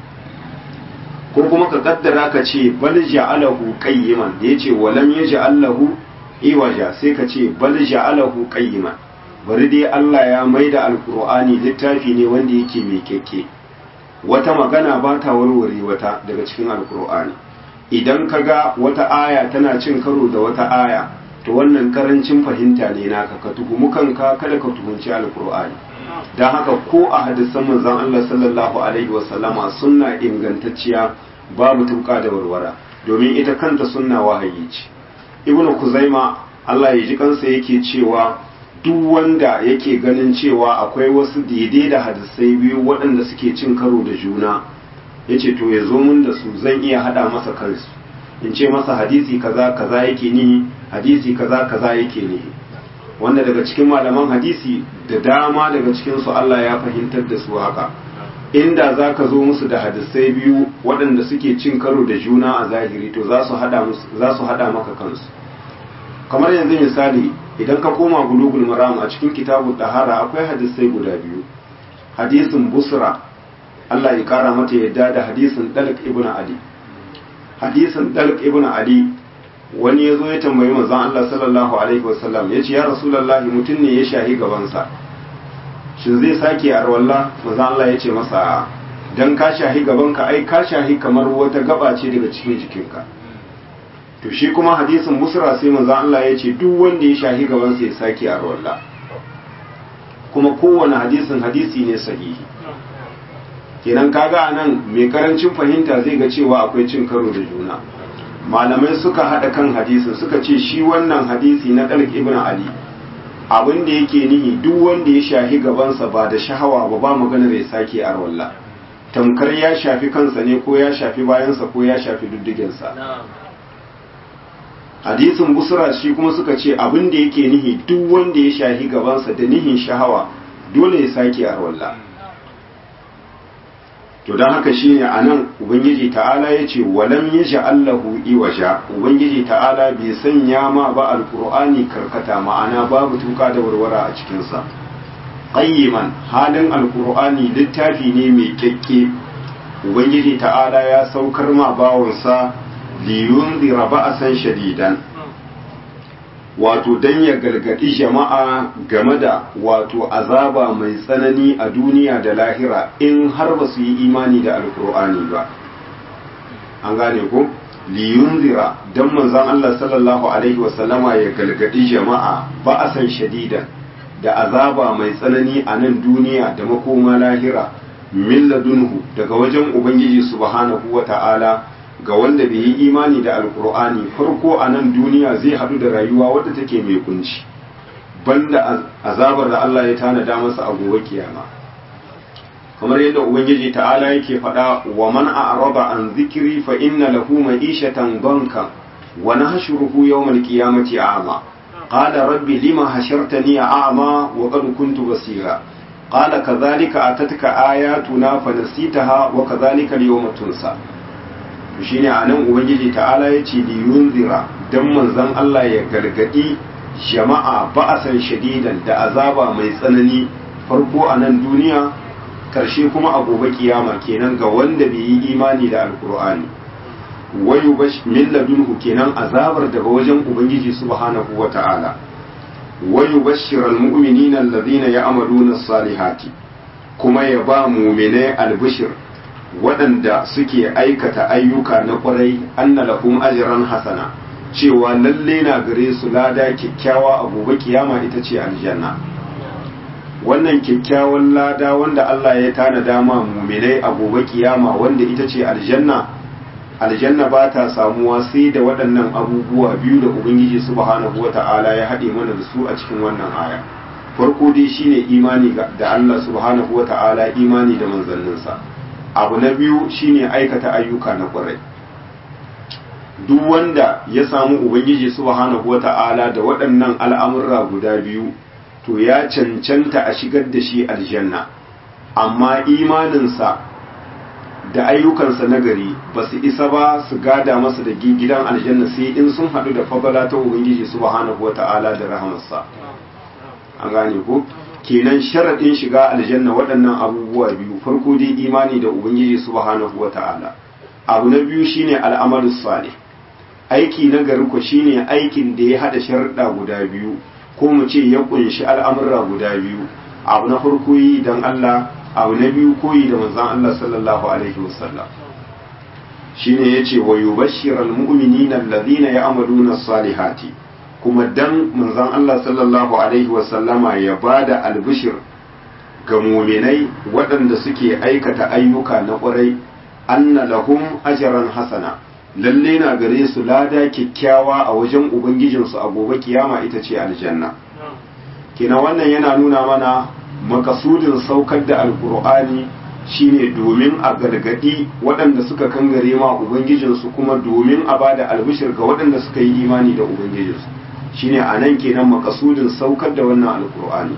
A: ko kuma ka kaddara ka ce bal ja'alahu qayyiman da yace walam yaj'al lahu iwaja sai ka ce bal ja'alahu qayyiman bari dai Allah ya maida alqur'ani littafi ne wanda yake mai keke wata magana ba ta warware wata daga cikin alqur'ani idan kaga wata aya tana cin karo da wata aya to wannan karancin fahimta ne naka ka tuhumu kanka kada ka tuhunci alkur'ani don haka ko a hadisan manzon Allah sallallahu alaihi wasallama sunna ingantacciya babu tuka da warwara domin ita kanta sunna wahayi ce ibnu kuzaima Allah ya ji kansa yake cewa duk wanda yake ganin cewa akwai wasu daidai da hadisai biyu waɗanda suke cin karo da juna yace to ya zo mun da su zan iya hada masa kansu in ce masa hadisi kaza kaza yake ni hadisi kaza kaza yake ne wanda daga cikin malaman hadisi da dama daga cikin su Allah ya fahimtar da su haka inda za ka zo musu da hadisai biyu waɗanda suke cin karo da juna a zahiri to za su hada musu za su hada maka kansu kamar yanzu misali idan ka koma bulugul maram a cikin kitabul dahara akwai hadisai guda biyu hadisin busra Allah ya kara mata yadda da hadisin dalq ibn ali hadisin dalq ibn ali wani ya zo ya tambayi manzon Allah sallallahu alaihi wasallam ya ce ya rasulullahi mutum ne ya shahi gabansa shin zai sake a rawalla manzon Allah ya ce masa dan ka shahi gabanka ai ka shahi kamar wata gaba ce daga cikin jikinka to shi kuma hadisin musra sai manzon Allah ya ce duk wanda ya shahi gabansa ya sake a rawalla kuma kowane hadisin hadisi ne sahihi kenan kaga anan mai karancin fahimta zai ga cewa akwai cin karo da juna malamai suka haɗa kan hadisin suka ce shi wannan hadisi na ɗalk ibn ali abin da yake nihi duk wanda ya shafi gabansa ba da shahawa ba ba maganar ya sake arwalla tamkar ya shafi kansa ne ko ya shafi bayansa ko ya shafi duddigensa hadisin busra shi kuma suka ce abin da yake nihi duk wanda ya shafi gabansa da nihin shahawa dole ya sake arwalla to don haka shine a nan ubangiji ta'ala ya ce walam ya ja'allahu iwaja ubangiji ta'ala bai sanya ma ba alkur'ani karkata ma'ana babu tuka da warwara a cikinsa qayyiman halin alkur'ani littafi ne mai kyakke ubangiji ta'ala ya saukar ma bawansa liyun ba'asan shadidan wato dan ya gargadi jama'a game da wato azaba mai tsanani a duniya da lahira in har ba su yi imani da alkur'ani ba an gane ko liyunzira dan manzon Allah sallallahu alaihi wasallama ya gargadi jama'a ba'asan shadidan da azaba mai tsanani a nan duniya da makoma lahira min ladunhu daga wajen ubangiji subhanahu wata'ala ga wanda bai yi imani da alkur'ani farko a nan duniya zai hadu da rayuwa wadda take mai kunci banda azabar da Allah ya tanada masa a gobe kiyama kamar yadda ubangiji ta'ala yake faɗa wa man a'rada an zikri fa inna lahu ma'ishatan banka wa nahshuruhu yawmal qiyamati a'ma qala rabbi lima hashartani a'ma wa qad kuntu basira qala kadhalika atatka ayatuna fa nasitaha wa kadhalika al-yawma tunsa shine anan ubangiji ta'ala yace li yunzira dan manzon Allah ya gargadi jama'a ba'asan shadidan da azaba mai tsanani farko a nan duniya karshe kuma a gobe kiyama kenan ga wanda bai yi imani da alkur'ani wayu min ladunhu kenan azabar daga wajen ubangiji subhanahu wata'ala wayu bashiral mu'minina alladhina ya'maluna as-salihati kuma ya ba mu'minai albishir waɗanda suke aikata ayyuka na ƙwarai anna lahum ajran hasana cewa lalle na gare su lada kyakkyawa a gobe kiyama ita ce aljanna wannan kyakkyawan lada wanda Allah ya tanada ma mu'minai a gobe kiyama wanda ita ce aljanna aljanna ba ta samuwa sai da waɗannan abubuwa biyu da ubangiji subhanahu wata'ala ya haɗe mana da su a cikin wannan aya farko dai shine imani da Allah subhanahu wata'ala imani da manzanninsa abu na biyu shine aikata ayyuka na ƙwarai duk wanda ya samu ubangiji subhanahu wata'ala da waɗannan al'amurra guda biyu to ya cancanta a shigar da shi aljanna amma imaninsa da ayyukansa na gari ba su isa ba su gada masa da gidan aljanna sai in sun haɗu da fadala ta ubangiji subhanahu wata'ala da rahamarsa an gane ko kenan sharaɗin shiga aljanna waɗannan abubuwa biyu farko dai imani da ubangiji subhanahu wata'ala abu na biyu shine al'amalu salih aiki na gari ko shine aikin da ya haɗa sharaɗa guda biyu ko mu ce ya kunshi al'amurra guda biyu abu na farko yi dan Allah abu na biyu koyi da manzon Allah sallallahu alaihi wasallam shine yace wa yubashshiral mu'minina alladhina ya'maluna as-salihati kuma dan manzon Allah sallallahu alaihi wasallama ya bada albishir ga mu'minai waɗanda suke aikata ayyuka na ƙwarai anna lahum ajran hasana lalle na gare su lada kyakkyawa a wajen ubangijinsu a gobe kiyama ita ce aljanna kina wannan yana nuna mana makasudin saukar da alkur'ani shine domin a gargadi waɗanda suka kangare ma ubangijinsu kuma domin a bada albishir ga waɗanda suka yi imani da ubangijinsu shine a nan kenan makasudin saukar da wannan alkur'ani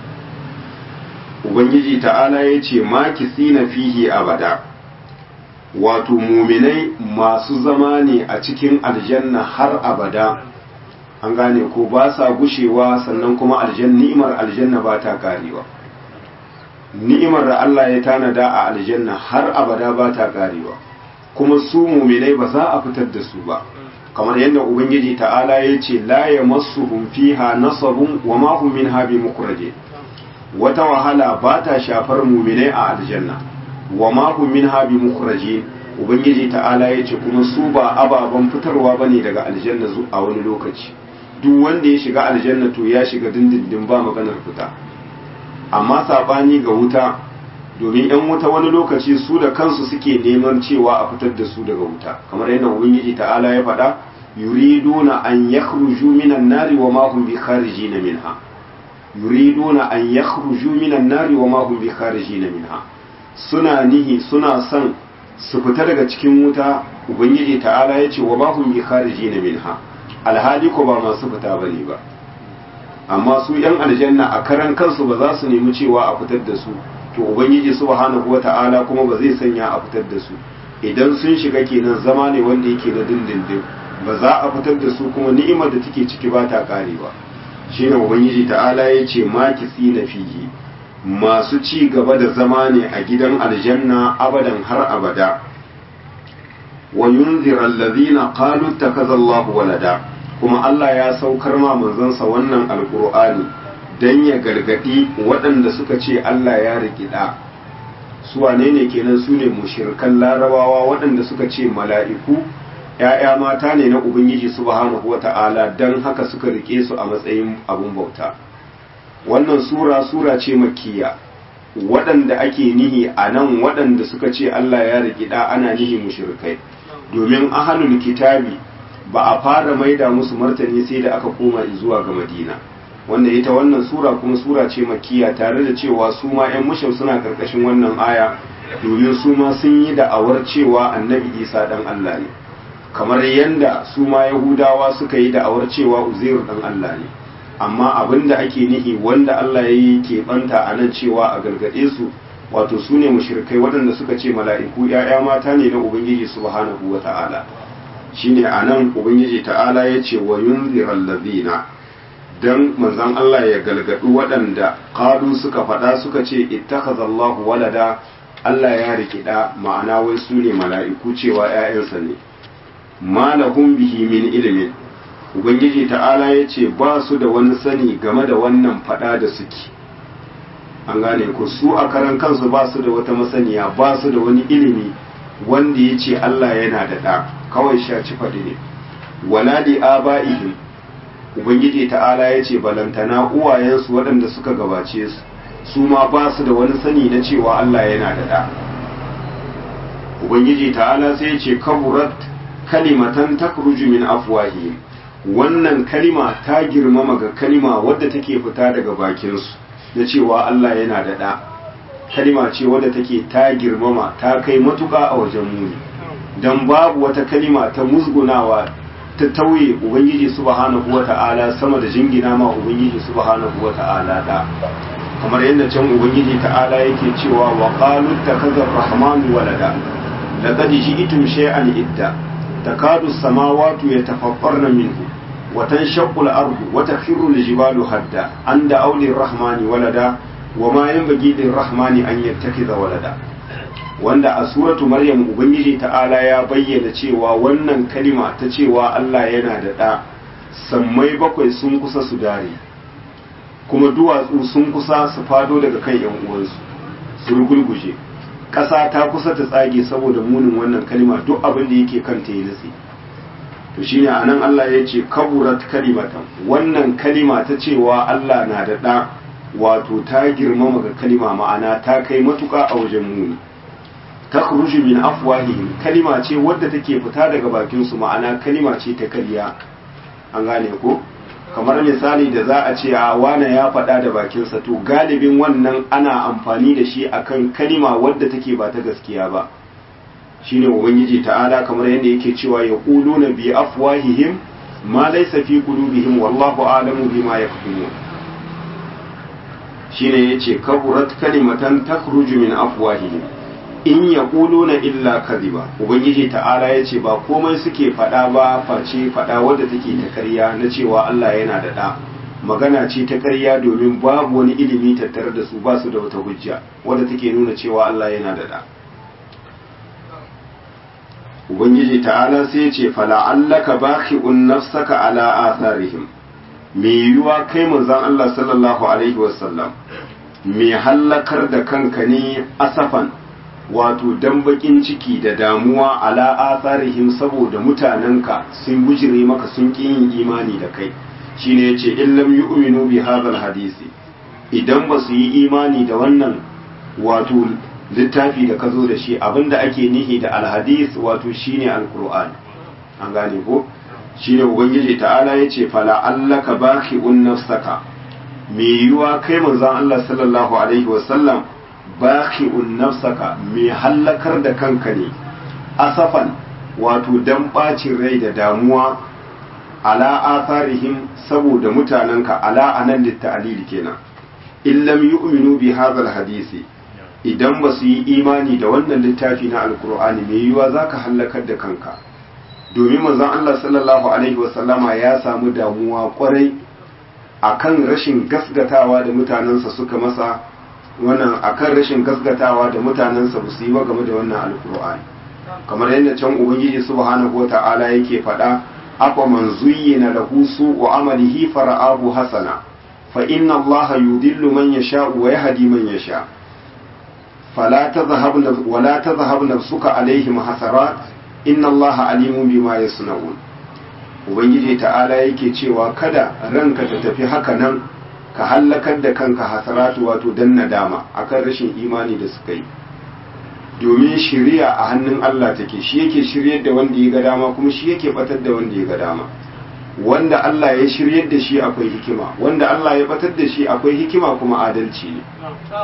A: ubangiji ta'ala ya ce makisina fihi abada wato muminai masu zama ne a cikin aljanna har abada an gane ko ba sa gushewa sannan kuma aljanna ni'imar aljanna ba ta karewa ni'imar da Allah ya tanada a aljanna har abada ba ta karewa kuma su muminai ba za a fitar da su ba kamar yadda ubangiji ta'ala ya ce la yamassuhum fiha nasabun wa ma hum minha bimukhraje wata wahala ba ta shafar muminai a aljanna wa ma hum minha bimukhrajin ubangiji ta'ala ya ce kuma su ba ababen fitarwa bane daga aljanna a wani lokaci duk wanda ya shiga aljanna to ya shiga dindindin ba maganar fita amma sabani ga wuta domin yan wuta wani lokaci su da kansu suke neman cewa a fitar da su daga wuta kamar yadda ubangiji ta'ala ya faɗa yuriduna an yakhruju minan nari wa ma hum bi kharijin minha yuriduna an yakhruju minan nari wa ma hum bi kharijin minha suna nihi suna son su fita daga cikin wuta ubangiji ta'ala ya ce wa ma hum bi kharijin minha alhali ko ba masu fita bane ba amma su yan aljanna a karan kansu ba za su nemi cewa a fitar da su to ubangiji subhanahu wata'ala kuma ba zai sanya a fitar da su idan sun shiga kenan zama ne wanda yake na dindindin ba za a fitar da su kuma ni'imar da take ciki ba ta karewa shine ubangiji ta'ala ya ce makisi na fihi masu ci gaba da zama ne a gidan aljanna abadan har abada wa yunzira allazina qalu takaza Allahu walada kuma Allah ya saukar ma manzansa wannan alqur'ani dan ya gargadi waɗanda suka ce Allah ya rikida su wane ne kenan su ne mushrikan larabawa waɗanda suka ce mala'iku ‘ya'ya mata ne na Ubangiji subhanahu wa ta'ala don haka suka rike su a matsayin abun bauta. Wannan sura sura ce makiya waɗanda ake nihi a nan waɗanda suka ce Allah ya rikida ana nihi mushrikai domin ahalul kitabi ba a fara maida musu martani sai da aka koma zuwa ga Madina. wanda ita wannan sura kuma sura ce makiya tare da cewa su ma 'yan mushau suna karkashin wannan aya domin su ma sun yi da'awar cewa annabi isa dan Allah ne kamar yadda su ma yahudawa suka yi da'awar cewa uzairu dan Allah ne amma abin da ake nihi wanda Allah ya yi keɓanta a nan cewa a gargaɗe su wato su ne mushrikai waɗanda suka ce mala'iku ‘ya'ya mata ne na ubangiji subhanahu wa ta'ala shine a nan ubangiji ta'ala ya ce wa yunziral ladina dan manzon Allah ya galgadu waɗanda qalu suka faɗa suka ce ittakhazallahu walada Allah ya riki da ma'ana wai su ne mala'iku cewa ‘ya'yansa ne ma lahum bihi min ilimin ubangiji ta'ala ya ce ba su da wani sani game da wannan faɗa da suke an gane ku su a karan kansu ba su da wata masaniya ba su da wani ilimi wanda ya ce Allah yana da ɗa kawai shaci faɗi ne wala li aba'ihim ubangiji ta'ala ya ce balantana uwayensu waɗanda suka gabace su su ma ba su da wani sani na cewa Allah yana da ɗa ubangiji ta'ala sai ya ce kaburat kalimatan takruju min afwahihim wannan kalima ta girmama ga kalima wadda take fita daga bakinsu na cewa Allah yana da ɗa kalima ce wadda take ta girmama ta kai matuƙa a wajen muni don babu wata kalima ta musgunawa ta tauye ubangiji subhanahu wata'ala sama da jingina ma ubangiji subhanahu wata'ala da kamar yadda can ubangiji ta'ala yake cewa wa qalu takazzar rahmanu walada laqad ji'tum shay'an idda takadu as-samawati yatafattarna minhu wa tanshaqqu al-ardu wa takhiru al-jibalu hadda anda awli ar-rahmani walada wa ma yanbaghi lir-rahmani an yattakhidha walada wanda a suratu maryam ubangiji ta'ala ya bayyana cewa wannan kalima ta cewa Allah yana da ɗa sammai bakwai sun kusa su dare kuma duwatsu sun kusa su fado daga kan yan uwansu su rugulguje ƙasa ta kusa ta tsage saboda munin wannan kalima duk abin da yake kanta ya nutse to shine anan Allah ya ce kaburat kalimatan wannan kalima ta cewa Allah na da ɗa wato ta girmama ga kalima ma'ana ta kai matuƙa a wajen muni takhruju min afwahihim kalima ce wadda take fita daga bakin su ma'ana kalima ce ta kariya an gane ko kamar misali da za a ce a wane ya faɗa da bakinsa to galibin wannan ana amfani da shi akan kalima wadda take ba ta gaskiya ba shine ubangiji ta'ala kamar yadda yake cewa ya quluna bi afwahihim ma laysa fi qulubihim wallahu a'lamu bima yaktumun shine yace kaburat kalimatan takhruju min afwahihim in ya na illa kadhiba ubangiji ta'ala ya ce ba komai suke faɗa ba face faɗa wadda take ta karya na cewa Allah yana da ɗa magana ce ta karya domin babu wani ilimi tattare da su ba su da wata hujja wadda take nuna cewa Allah yana da ɗa ubangiji ta'ala sai ya ce fala'allaka bakhi'un nafsaka ala atharihim me yiwuwa kai manzon Allah sallallahu alaihi wasallam me hallakar da kanka ne asafan wato dan bakin ciki da damuwa ala atharihim saboda mutanenka sun bujire maka sun ƙi yin imani da kai shine yace in lam yu'minu bi hadhal hadisi idan ba su yi imani da wannan wato littafi da ka zo da shi abinda ake nihi da alhadis wato shine alqur'ani an gane ko shine ubangiji ta'ala yace fala allaka bakhi'un nafsaka me yiwa kai manzon Allah sallallahu alaihi wasallam baqi'un nafsaka mai hallakar da kanka ne asafan wato dan bacin rai da damuwa ala atharihim saboda mutanenka ala anan litta'lil kenan in lam yu'minu bi hadha hadisi idan ba su yi imani da wannan littafi na alkur'ani mai yiwuwa zaka hallakar da kanka domin manzon Allah sallallahu alaihi wasallama ya samu damuwa kwarai akan rashin gasgatawa da mutanensa suka masa wannan akan rashin gasgatawa da mutanensa ba su yi ba game da wannan alkur'ani kamar yadda can ubangiji subhanahu wata'ala yake faɗa afa man zuyyina lahu su'u amalihi fara'ahu hasana fa inna allaha yudillu man yasha'u wa yahdi man yasha fala tadhhab wala tadhhab nafsuka alaihim hasarat inna allaha alimun bima yasnaun ubangiji ta'ala yake cewa kada ranka ta tafi haka nan ka hallakar da kanka hasaratu wato dan nadama akan rashin imani da suka yi domin shiriya a hannun Allah take shi yake shiryar da wanda ya ga dama kuma shi yake batar da wanda ya ga dama wanda Allah ya shiryar da shi akwai hikima wanda Allah ya batar da shi akwai hikima kuma adalci ne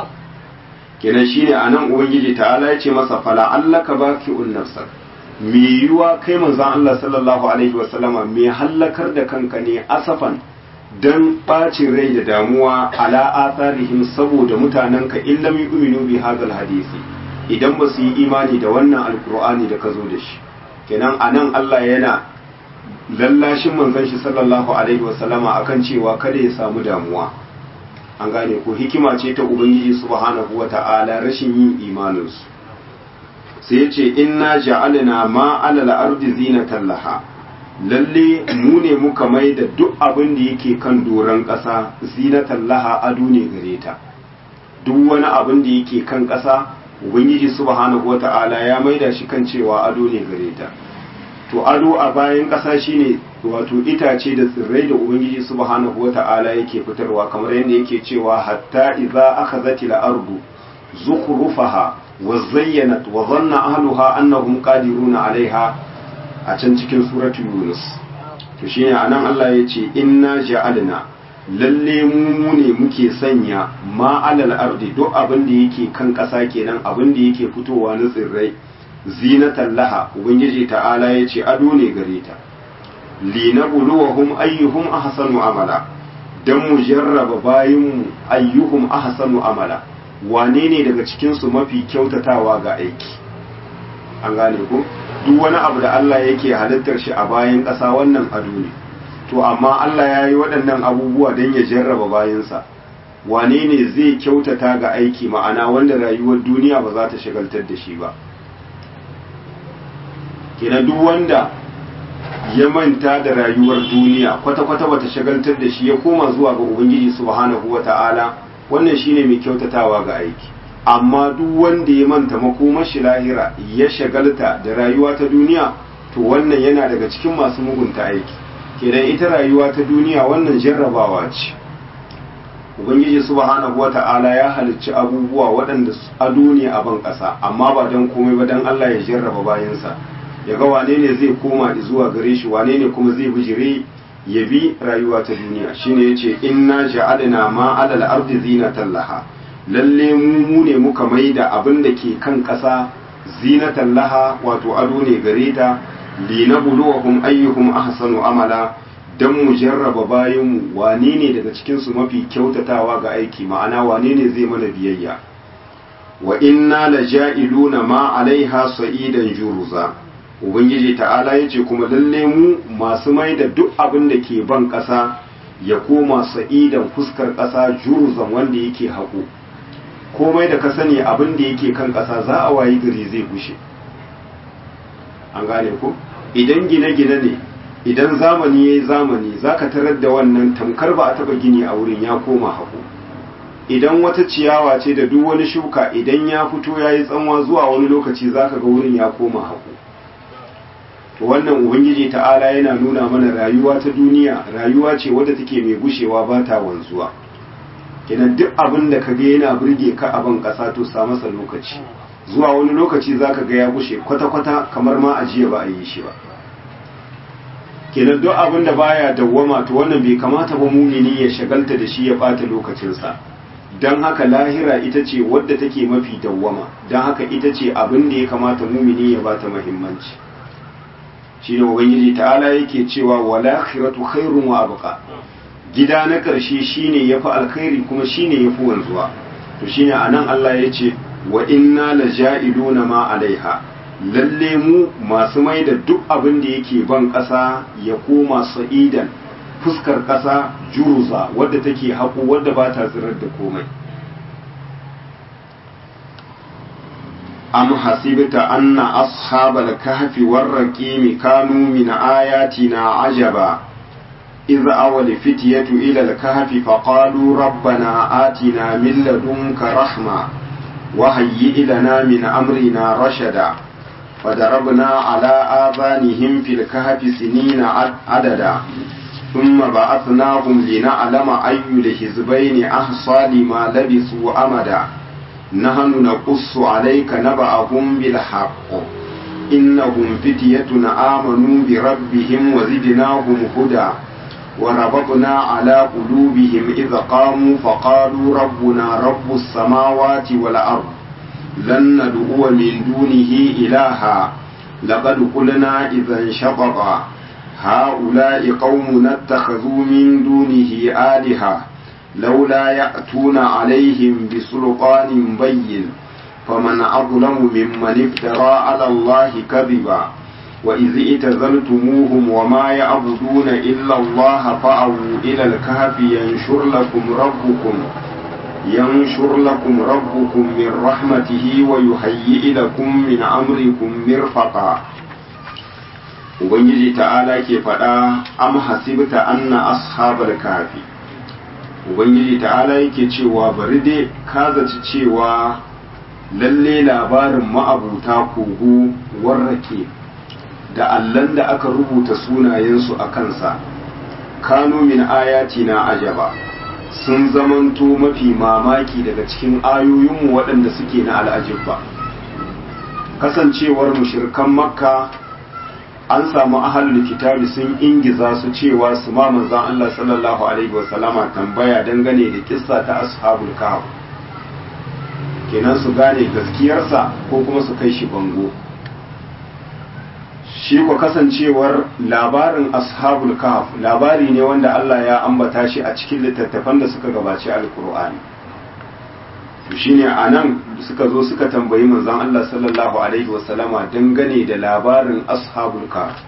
A: kenan shine anan ubangiji ta'ala ya ce masa fala allaka baki'un nafsak me yiwa kai manzon Allah sallallahu alaihi wasallama me hallakar da kanka ne asafan dan ɓacin rai da damuwa ala atharihim saboda mutanenka in lam yu'minu bi hadal hadisi idan ba su yi imani da wannan alkur'ani da ka zo da shi kenan anan Allah yana lallashin manzon shi sallallahu alaihi wasallama akan cewa kada ya samu damuwa an gane ko hikima ce ta ubangiji subhanahu wata'ala rashin yin imaninsu sai ce inna ja'alna ma alal ardi zinatan laha lalle mu ne muka mai da duk abin da yake kan doron ƙasa zinatan laha ado ne gare ta duk wani abin da yake kan ƙasa ubangiji subhanahu wata'ala ya maida shi kan cewa ado ne gare ta to ado a bayan ƙasa shine wato itace da tsirrai da ubangiji subhanahu wata'ala yake fitarwa kamar yadda yake cewa hatta idza akhazat al-ardu zukhrufaha wa zayyanat wa dhanna ahluha annahum qadiruna 'alayha a can cikin suratu yunus to shine anan Allah yace inna ja'alna lalle mu ne muke sanya ma alal ardi duk abin da yake kan ƙasa kenan abin da yake fitowa na tsirrai zinatan laha ubangiji ta'ala ya ce ado ne gare ta linabluwahum ayyuhum ahsanu amala dan mu jarraba bayinmu ayyuhum ahsanu amala wane ne daga cikin su mafi kyautatawa ga aiki an gane ko duk wani abu da Allah yake halittar shi a bayan ƙasa wannan ado ne to amma Allah ya yi waɗannan abubuwa don ya jarraba bayansa wane ne zai kyautata ga aiki ma'ana wanda rayuwar duniya ba za ta shagaltar da shi ba kenan duk wanda ya manta da rayuwar duniya kwata-kwata bata shagaltar da shi ya koma zuwa ga ubangiji subhanahu wata'ala wannan shine mai kyautatawa ga aiki amma duk wanda ya manta makomar shi lahira ya shagalta da rayuwa ta duniya to wannan yana daga cikin masu mugunta aiki kenan ita rayuwa ta duniya wannan jarrabawa ce ubangiji subhanahu wata'ala ya halicci abubuwa waɗanda ado ne a ban ƙasa amma ba don komai ba don Allah ya jarraba bayansa ya ga wane ne zai koma zuwa gare shi wane ne kuma zai bijire ya bi rayuwa ta duniya shine yace inna ja'alna ma 'alal ardi zinatan laha lalle mu mu ne muka maida abin da ke kan ƙasa zinatan laha wato ado ne gare ta linabluwahum ayyuhum ahsanu amala dan mu jarraba bayan wane ne daga cikin su mafi kyautatawa ga aiki ma'ana wane ne zai mana biyayya wa inna laja'iluna ma 'alaiha sa'idan juruza ubangiji ta'ala yace kuma lalle mu masu mai da duk abin da ke ban ƙasa ya koma sa'idan fuskar ƙasa juruzan wanda yake haƙo komai da ka sani abin da yake kan ƙasa za a wayi gari zai gushe an gane ko idan gine-gine ne idan zamani ya yi zamani za ka tarar da wannan tamkar ba a taba gini a wurin ya koma haƙo idan wata ciyawa ce da duk wani shuka idan ya fito ya yi tsanwa zuwa wani lokaci za ka ga wurin ya koma haƙo to wannan ubangiji ta'ala yana nuna mana rayuwa ta duniya rayuwa ce wadda take mai gushewa ba ta wanzuwa kenan duk abin da ka ga yana burge ka a ban ƙasa to sa masa lokaci zuwa wani lokaci za ka ga ya gushe kwata-kwata kamar ma ajiya ba a yi shi ba kenan duk abin da baya dawwama to wannan bai kamata ba mumini ya shagalta da shi ya bata lokacinsa don haka lahira ita ce wadda take mafi dawwama don haka ita ce abin da ya kamata mumini ya bata muhimmanci shi ne ubangiji ta'ala yake cewa wala khiratu khairun wa abqa gida na karshe shine yafi alkhairi kuma shine yafi wanzuwa to shine anan Allah ya ce wa inna laja'iluna ma alaiha lalle mu masu mai da duk abin da yake ban ƙasa ya koma sa'idan fuskar ƙasa juruza wadda take haƙo wadda ba ta tsirar da komai am hasibta anna ashabal kahfi warraqim kanu min ayatina ajaba إذ أول فتية إلى الكهف فقالوا ربنا آتنا من لدنك رحمة وهيئ لنا من أمرنا رشدا فضربنا على آذانهم في الكهف سنين عددا ثم بعثناهم لنعلم أي الحزبين أحصى لما لبثوا أمدا نحن نقص عليك نبأهم بالحق إنهم فتية آمنوا بربهم وزدناهم هدى وربطنا على قلوبهم إذ قاموا فقالوا ربنا رب السماوات والأرض لن ندعو من دونه إلها لقد قلنا إذا شططا هؤلاء قومنا اتخذوا من دونه آلهة لولا يأتون عليهم بسلطان بين فمن أظلم ممن افترى على الله كذبا wa izi itazaltumuhum wa ma ya'buduna illa Allah fa'u ila al-kahfi yanshur lakum rabbukum yanshur lakum rabbukum min rahmatihi wa yuhayyi lakum min amrikum mirfaqa ubangiji ta'ala ke faɗa am hasibta anna ashabal kafi ubangiji ta'ala yake cewa bari dai ka zaci cewa lalle labarin ma'abuta kogo warrake da allan da aka rubuta sunayensu a kansa kanu min ayati na ajaba sun zamanto mafi mamaki daga cikin ayoyinmu waɗanda suke na al'ajibba kasancewar mushirkan makka an samu ahalul kitabi sun ingiza su cewa su ma manzon Allah sallallahu alaihi wasallama tambaya dangane da kissa ta ashabul kahf kenan su gane gaskiyarsa ko kuma su kai shi bango shi ko kasancewar labarin ashabul kahf labari ne wanda Allah ya ambata shi a cikin littattafan da suka gabaci alkur'ani to shine anan suka zo suka tambayi manzon Allah sallallahu alaihi wasallama dangane da labarin ashabul kahf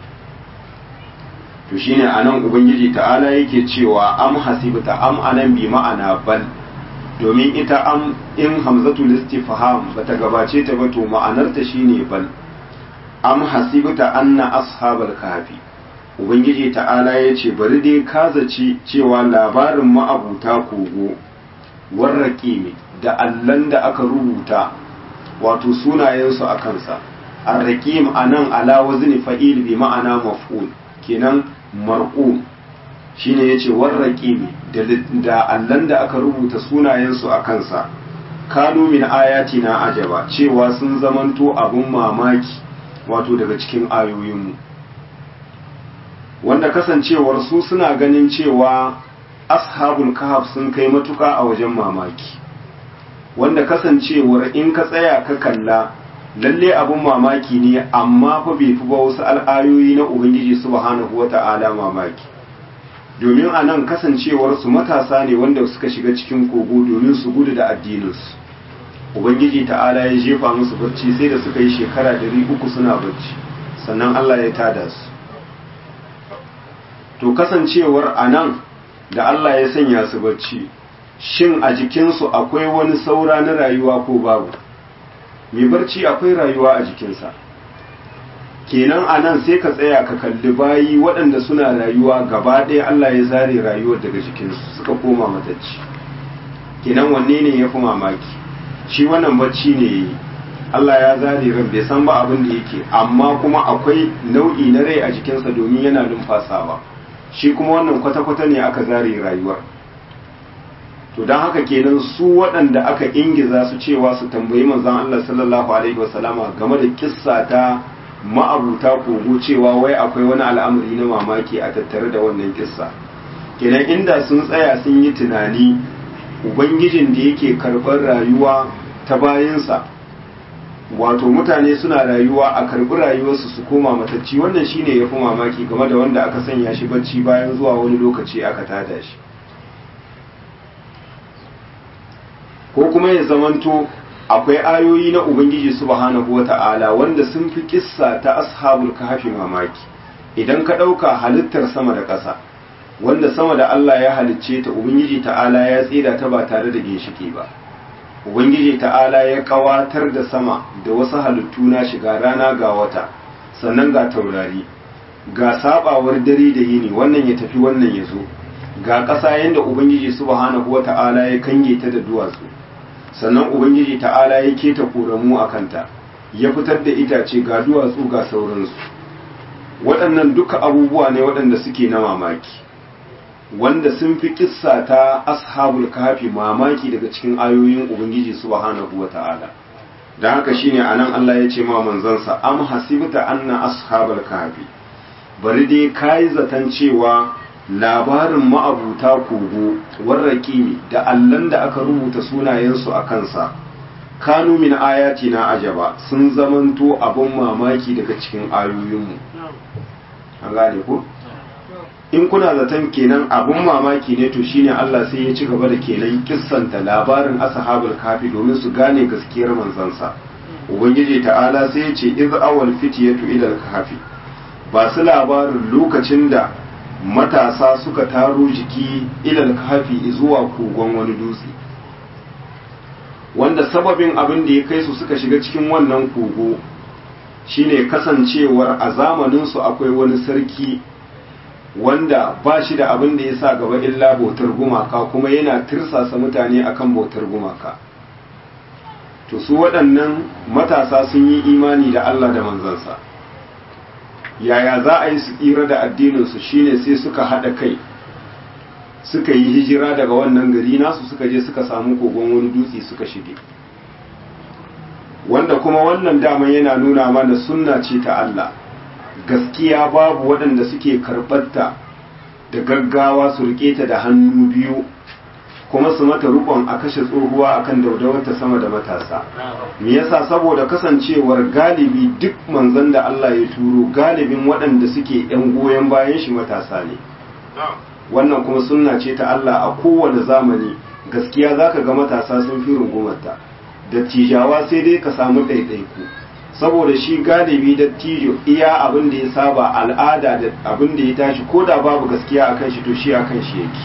A: to shine anan ubangiji ta'ala yake cewa am hasibta am anan bi ma'ana bal domin ita am in hamzatul istifham bata gabace ta ba to ma'anarta shine bal am hasibta anna ashabal kahfi ubangiji ta'ala yace bari dai ka zaci cewa labarin ma'abuta kogo warraqimi da allan da aka rubuta wato sunayensu a kansa arraqim anan ala wazni fa'il bi ma'ana maf'ul kenan marqum shine yace warraqimi da da allan da aka rubuta sunayensu a kansa kanu min ayatina ajaba cewa sun zamanto abun mamaki wato daga cikin ayoyinmu wanda kasancewar su suna ganin cewa ashabul kahf sun kai matuka a wajen mamaki wanda kasancewar in ka tsaya ka kalla lalle abun mamaki ne amma fa bai fi ba wasu al'ayoyi na ubangiji subhanahu wata'ala mamaki domin a nan kasancewar su matasa ne wanda suka shiga cikin kogo domin su gudu da addininsu ubangiji ta'ala ya jefa musu barci sai da suka yi shekara dari uku suna barci sannan Allah ya tada su to kasancewar a nan da Allah ya sanya su barci shin a jikinsu akwai wani saura na rayuwa ko babu mai barci akwai rayuwa a jikinsa kenan a nan sai ka tsaya ka kalli bayi waɗanda suna rayuwa gaba ɗaya Allah ya zare rayuwar daga jikinsu suka koma matacci kenan wanne ne ya fi mamaki shi wannan bacci ne yi Allah ya zare ran bai san ba abin da yake amma kuma akwai nau'i na rai a jikinsa domin yana numfasawa shi kuma wannan kwata-kwata ne aka zare rayuwar to don haka kenan su waɗanda aka ingiza su cewa su tambayi manzon Allah sallallahu alaihi wasallama game da kissa ta ma'abuta kogo cewa wai akwai wani al'amari na mamaki a tattare da wannan kissa kenan inda sun tsaya sun yi tunani ubangijin da yake karɓar rayuwa ta bayansa wato mutane suna rayuwa a karɓi rayuwarsu su koma matacci wannan shine ya fi mamaki game da wanda aka sanya shi bacci bayan zuwa wani lokaci aka tada shi ko kuma ya zamanto akwai ayoyi na ubangiji subhanahu wata'ala wanda sun fi kissa ta ashabul kahfi mamaki idan ka ɗauka halittar sama da ƙasa wanda sama da Allah ya halicce ta ubangiji ta'ala ya tsira ta ba tare da ginshiki ba ubangiji ta'ala ya kawatar da sama da wasu halittu na shiga rana ga wata sannan ga taurari ga sabawar dare da yini wannan ya tafi wannan ya zo ga ƙasa yadda ubangiji subhanahu wata'ala ya kange ta da duwatsu sannan ubangiji ta'ala ya keta koramu a kanta ya fitar da itace ga duwatsu ga sauransu waɗannan duka abubuwa ne waɗanda suke na mamaki wanda sun fi kissa ta ashabul kafi mamaki daga cikin ayoyin ubangiji subhanahu wata'ala dan haka shine anan Allah ya ce ma manzansa am hasibta anna ashabul kafi bari dai kai zaton cewa labarin ma'abuta kogo warraqimi da allan da aka rubuta sunayensu a kansa kanu min ayatina ajaba sun zamanto abun mamaki daga cikin ayoyinmu an gane ko in kuna zaton kenan abun mamaki ne to shine Allah sai ya ci gaba da kenan kissanta labarin ashabul kafi domin su gane gaskiyar manzansa ubangiji ta'ala sai ya ce iz awal fitiyatu ila al-kahfi ba su labarin lokacin da matasa suka taro jiki ila al-kahfi zuwa kogon wani dutse wanda sababin abin da ya kai su suka shiga cikin wannan kogo shine kasancewar a zamaninsu akwai wani sarki wanda ba shi da abin da ya sa gaba illa bautar gumaka kuma yana tirsasa mutane akan bautar gumaka to su waɗannan matasa sun yi imani da Allah da manzansa yaya za a yi su tsira da addininsu shine sai suka haɗa kai suka yi hijira daga wannan gari nasu suka je suka samu kogon wani dutse suka shige wanda kuma wannan daman yana nuna mana sunna ce ta Allah gaskiya babu waɗanda suke karɓarta da gaggawa su riƙe ta da hannu biyu kuma su mata rukon a kashe tsohuwa akan daudawarta sama da matasa me yasa saboda kasancewar galibi duk manzon da Allah ya turo galibin waɗanda suke yan goyon bayan shi matasa ne wannan kuma sunna ce ta Allah a kowane zamani gaskiya zaka ga matasa sun fi rungumarta dattijawa sai dai ka samu ɗaiɗaiku saboda shi galibi dattijo iya abin da ya saba al'ada da abin da ya tashi ko da babu gaskiya akan shi to shi akan shi yake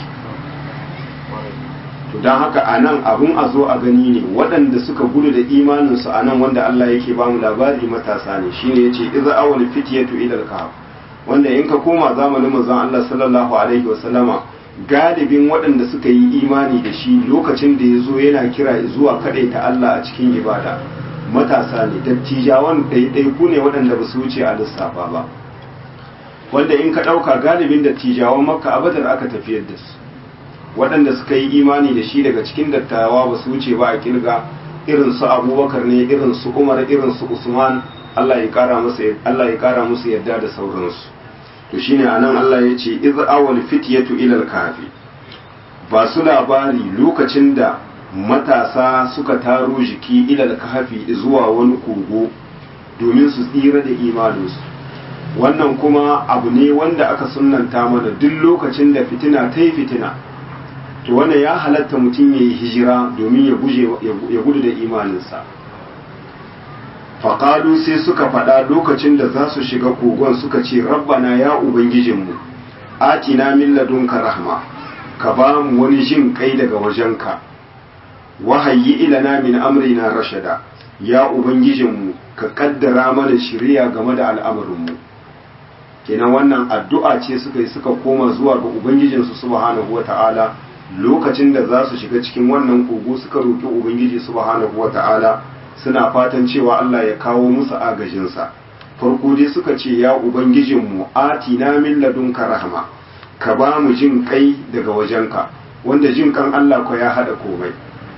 A: to don haka a nan abin a zo a gani ne waɗanda suka gudu da imaninsu a nan wanda Allah yake ba mu labari matasa ne shine yace idza awal fityatu ila al-kahf wanda in ka koma zamanin manzon Allah sallallahu alaihi wasallama galibin waɗanda suka yi imani da shi lokacin da ya zo yana kira zuwa ta Allah a cikin ibada matasa ne dattijawan ɗaiɗaiku ne waɗanda ba su wuce a lissafa ba wanda in ka ɗauka galibin dattijawan makka a badar aka tafiyar da su waɗanda suka yi imani da shi daga cikin dattawa ba su wuce ba a kirga irin su abubakar ne irin su umar irin su usman Allah ya kara musu Allah ya kara musu yadda da sauransu to shine anan Allah ya ce iz awal fityatu ila al-kafi ba su labari lokacin da matasa suka taro jiki ila al-kafi zuwa wani kogo domin su tsira da imaninsu wannan kuma abu ne wanda aka sunnanta mana duk lokacin da fitina ta yi fitina to wannan ya halatta mutum ya yi hijira domin ya gudu da imaninsa faƙalu sai suka faɗa lokacin da za su shiga kogon suka ce rabbana ya ubangijinmu atina min ladunka rahma ka ba mu wani jin kai daga wajenka wahayi ilana min amrina rashada ya ubangijinmu ka kaddara mana shiriya game da al'amarinmu kenan wannan addu'a ce suka yi suka koma zuwa ga ubangijinsu subhanahu wata'ala lokacin da za su shiga cikin wannan kogo suka roƙi ubangiji subhanahu wata'ala suna fatan cewa Allah ya kawo musu agajinsa farko dai suka ce ya ubangijinmu atina min ladunka rahma ka ba mu jin kai daga wajenka wanda jin kan Allah ko ya hada komai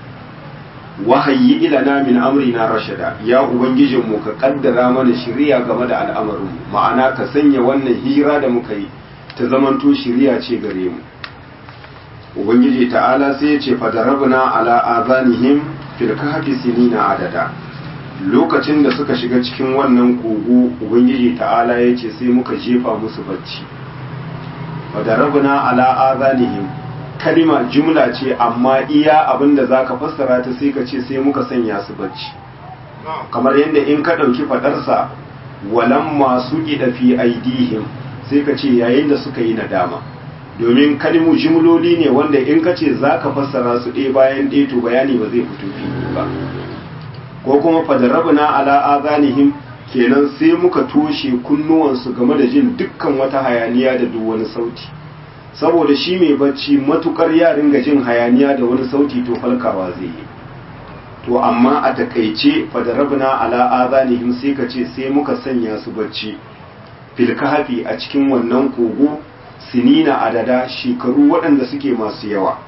A: wahayi ilana min amrina rashada ya ubangijinmu ka kaddara mana shiriya game da al'amarin ma'ana ka sanya wannan hira da muka yi ta zamanto shiriya ce gare mu ubangiji ta'ala sai ya ce fadarabna ala azanihim fil kahfi sinina adada lokacin da suka shiga cikin wannan kogo ubangiji ta'ala ya ce sai muka jefa musu bacci fadarabna ala azanihim kalima jumla ce amma iya abinda zaka fassara ta sai ka ce sai muka sanya su bacci kamar yadda in ka ɗauki faɗarsa walan masu ƙida fi aidihim sai ka ce yayin da suka yi nadama domin kalmu jimloli ne wanda in ka ce za ka fassara su ɗaya bayan ɗaya to bayani ba zai fito fili ba ko kuma fadarabna ala azanihim kenan sai muka toshe kunnuwansu game da jin dukkan wata hayaniya da duk wani sauti saboda shi mai bacci matukar ya ringa jin hayaniya da wani sauti to falkawa zai yi to amma a takaice fadarabna ala azanihim sai ka ce sai muka sanya su bacci fil kahfi a cikin wannan kogo sinina adada shekaru waɗanda suke masu yawa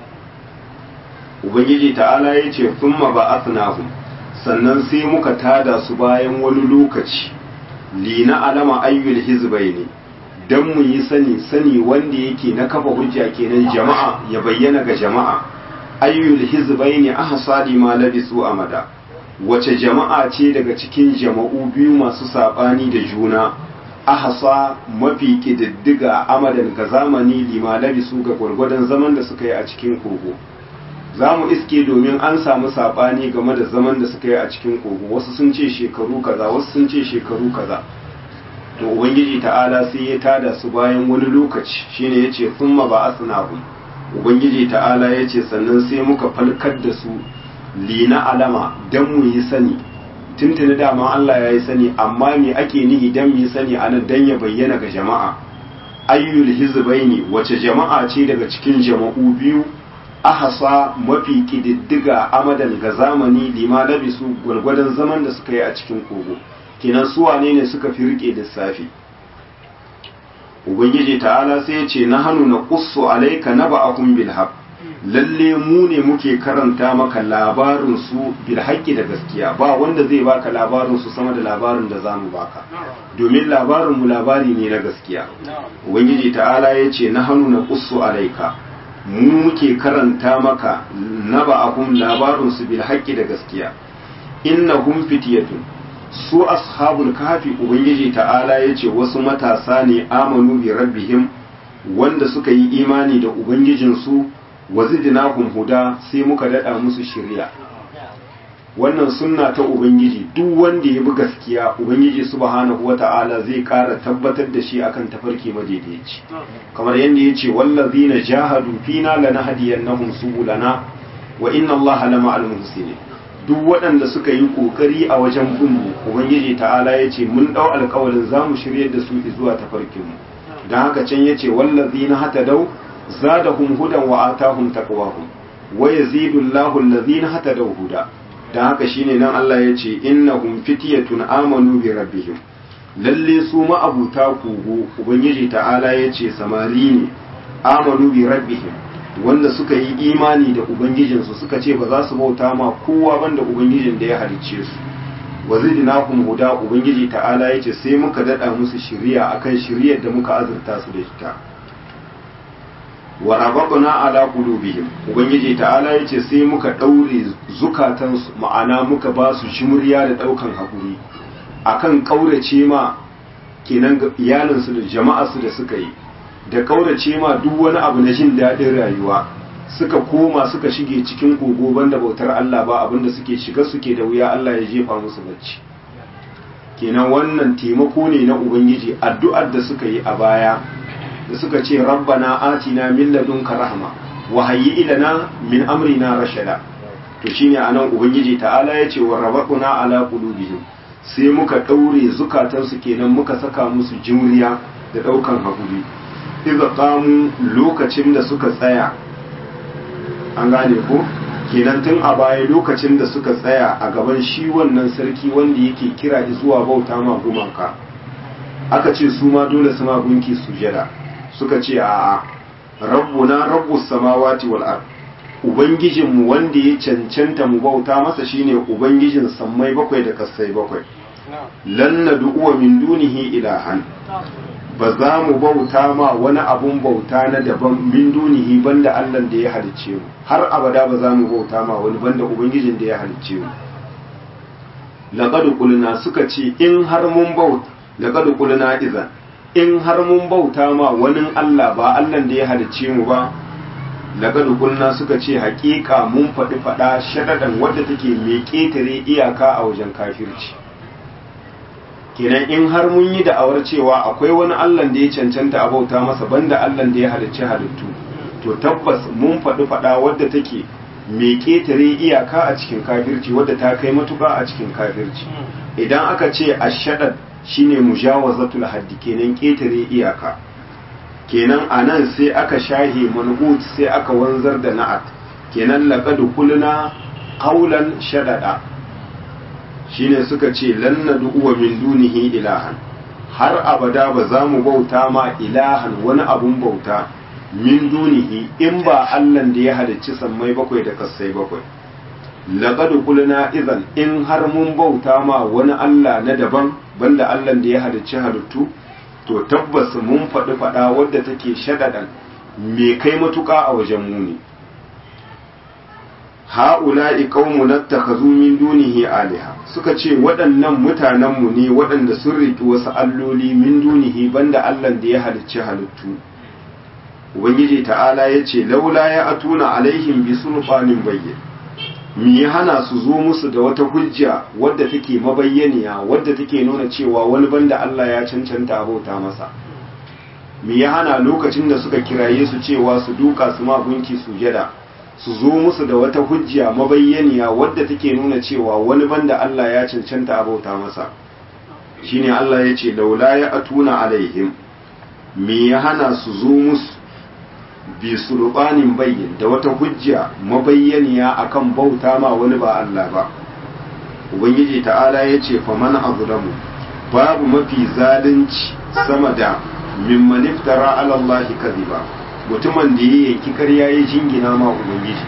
A: ubangiji ta'ala ya ce thumma ba'athnahum sannan sai muka tada su bayan wani lokaci lina alama ayyul hizbaini dan mu yi sani sani wanda yake na kafa hujja kenan jama'a ya bayyana ga jama'a ayyul hizbaini ahsadi ma labisu amada wace jama'a ce daga cikin jama'u biyu masu sabani da juna ahasa mafi kididdiga amadan ga zamani lima labisu ga gwargwadon zaman da suka yi a cikin kogo za mu iske domin an samu saɓani game da zaman da suka yi a cikin kogo wasu sun ce shekaru kaza wasu sun ce shekaru kaza to ubangiji ta'ala sai ya tada su bayan wani lokaci shine ya ce sun ma ba asnahum ubangiji ta'ala ya ce sannan sai muka falkar da su lina alama dan mu yi sani tuntuni dama Allah ya yi sani amma me ake nihi dan mu yi sani anan dan ya bayyana ga jama'a ayyul hizbaini wace jama'a ce daga cikin jama'u biyu ahasa mafi kididdiga amadan ga zamani lima labisu gwargwadon zaman da suka yi a cikin kogo kenan su wane ne suka fi rike lissafi ubangiji ta'ala sai ya ce na hannu na qussu alayka naba'ahum bil haqq lalle mu ne muke karanta maka labarin su bil haqqi da gaskiya ba wanda zai baka labarin su sama da labarin da zamu baka domin labarin mu labari ne na gaskiya ubangiji ta'ala ya ce na hannu na qussu alayka mu muke karanta maka naba'ahum labarin su bil haqqi da gaskiya innahum fityatun su ashabul kafi ubangiji ta'ala ya ce wasu matasa ne amanu bi rabbihim wanda suka yi imani da ubangijinsu wa zidnahum huda sai muka dada musu shiriya wannan sunna ta ubangiji duk wanda ya bi gaskiya ubangiji subhanahu wata'ala zai kara tabbatar da shi akan tafarki madaidaici kamar yadda ya ce wallazina jahadu fina lanahdiyannahum subulana wa inna allaha lama'al muhsinin duk waɗanda suka yi ƙoƙari a wajen binmu ubangiji ta'ala ya ce mun ɗau alƙawalin za mu shirya da su zuwa tafarkinmu don haka can ya ce wallazi na hata dau za da hum hudan wa atahum taqwahum wa yazidu Allahu allazina hata dau huda don haka shine nan Allah ya ce innahum fityatun amanu bi rabbihim lalle su ma'abuta kogo ubangiji ta'ala ya ce samari ne amanu bi rabbihim wanda suka yi imani da ubangijinsu suka ce ba za su bauta ma kowa banda ubangijin da ya halicce su wa zidnahum huda ubangiji ta'ala yace sai muka dada musu shiriya akan shiriyar da muka azurta su da ita wa rabatna ala qulubihim ubangiji ta'ala yace sai muka daure zukatansu ma'ana muka ba su shimriya da daukan hakuri akan kaurace ma kenan iyalinsu da jama'arsu da suka yi da kaurace ma duk wani abu na jin daɗin rayuwa suka koma suka shige cikin kogo banda bautar Allah ba abinda suke shiga suke da wuya Allah ya jefa musu bacci kenan wannan taimako ne na ubangiji addu'ar da suka yi a baya da suka ce rabbana atina min ladunka rahma wa hayyi ilana min amrina rashada to shine anan ubangiji ta'ala ya ce wa rabbuna ala qulubihim sai muka daure zukatansu kenan muka saka musu jimriya da daukan hakuri iza qamu lokacin da suka tsaya an gane ko kenan tun a baya lokacin da suka tsaya a gaban shi wannan sarki wanda yake kira zuwa bauta ma gumaka aka ce su ma dole su ma gunki sujada suka ce a rabbuna rabbus samawati wal ard ubangijinmu wanda ya cancanta mu bauta masa shine ubangijin sammai bakwai da kasai bakwai lan nad'u min dunihi ilahan ba za mu bauta ma wani abun bauta na daban min dunihi banda Allah da ya halicce mu har abada ba za mu bauta ma wani banda ubangijin da ya halicce mu laqad qulna suka ce in har mun bauta laqad qulna idan in har mun bauta ma wani Allah ba Allah da ya halicce mu ba laqad qulna suka ce haƙiƙa mun faɗi faɗa shadadan wadda take mai ƙetare iyaka a wajen kafirci kenan in har mun yi da'awar cewa akwai wani Allah da ya cancanta a bauta masa banda Allah da ya halicci halittu to tabbas mun faɗi faɗa wadda take mai ƙetare iyaka a cikin kafirci wadda ta kai matuƙa a cikin kafirci idan aka ce ashadad shine mujawazatul haddi kenan ƙetare iyaka kenan anan sai aka shahe manhut sai aka wanzar da na'at kenan laqad qulna qawlan shadada shine suka ce lan nad'uwa min dunihi ilahan har abada ba za mu bauta ma ilahan wani abun bauta min dunihi in ba Allah da ya halicci sammai bakwai da kassai bakwai laqad qulna idan in har mun bauta ma wani Allah na daban banda Allah da ya halicci halittu to tabbas mun faɗi faɗa wadda take shadadan me kai matuƙa a wajen muni ha'ula'i qaumun nattakhazu min dunihi aliha suka ce waɗannan mutanenmu ne waɗanda sun riki wasu alloli min dunihi banda Allah da ya halicci halittu ubangiji ta'ala ya ce laula ya atuna alaihim bi sulfanin bayyin mi ya hana su zo musu da wata hujja wadda take mabayyaniya wadda take nuna cewa wani banda Allah ya cancanta abauta masa mi ya hana lokacin da suka kiraye su cewa su duka su ma gunki sujada su zo musu da wata hujja mabayyaniya wadda take nuna cewa wani banda Allah ya cancanta abauta masa shine Allah ya ce laula ya atuna alaihim me ya hana su zo musu bi sulbanin bayyin da wata hujja mabayyaniya akan bauta ma wani ba Allah ba ubangiji ta'ala ya ce faman azlamu babu mafi zalunci sama da mimman iftara ala Allah kadhiba mutumin da ya yanki karya ya jingina ma ubangiji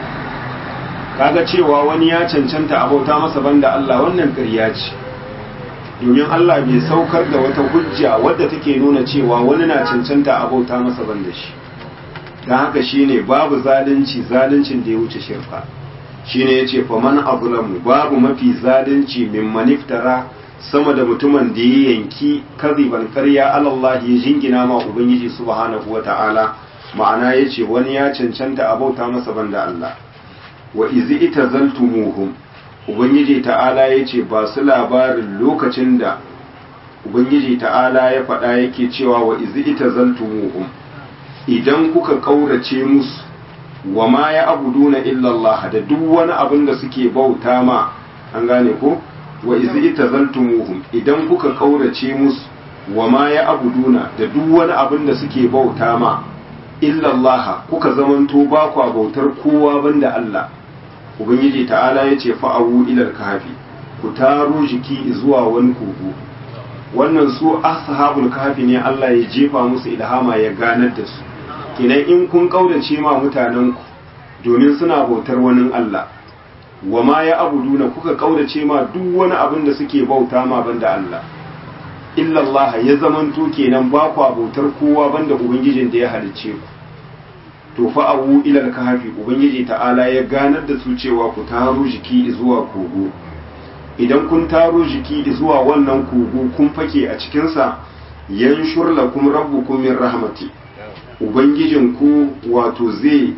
A: kaga cewa wani ya cancanta abauta masa banda Allah wannan ƙarya ce domin Allah bai saukar da wata hujja wadda take nuna cewa wani na cancanta abauta masa banda shi don haka shine babu zalunci zaluncin da ya wuce shirka shine yace faman azlamu babu mafi zalunci mimman iftara sama da mutumin da ya yanki kaziban ƙarya Allah ya jingina ma ubangiji subhanahu wata'ala ma'ana yace wani ya cancanta abauta masa banda Allah wa izi itazaltumuhum ubangiji ta'ala yace ba su labarin lokacin da ubangiji ta'ala ya faɗa yake cewa wa izi itazaltumuhum idan kuka kaurace musu wa ma ya abuduna illa Allah da duk wani abin da suke bauta ma an gane ko wa izi itazaltumuhum idan kuka kaurace musu wa ma ya abuduna da duk wani abin da suke bauta ma illa Allah kuka zamanto ba kwa bautar kowa banda Allah ubangiji ta'ala yace fa'awu ilal kahfi ku taro jiki zuwa wani kogo wannan su ashabul kahfi ne Allah ya jefa musu ilhama ya ganar da su kenan in kun kaurace ma mutanen ku domin suna bautar wani Allah wa ma ya abuduna kuka kaurace ma duk wani abin da suke bauta ma banda Allah illallah ya zamanto kenan ba kwa bautar kowa banda ubangijin da ya halicce ku to fa abu ilal kahfi ubangiji ta'ala ya ganar da su cewa ku taro jiki zuwa kogo idan kun taro jiki zuwa wannan kogo kun fake a cikin sa yanshur lakum rabbukum min rahmati ubangijin ku wato zai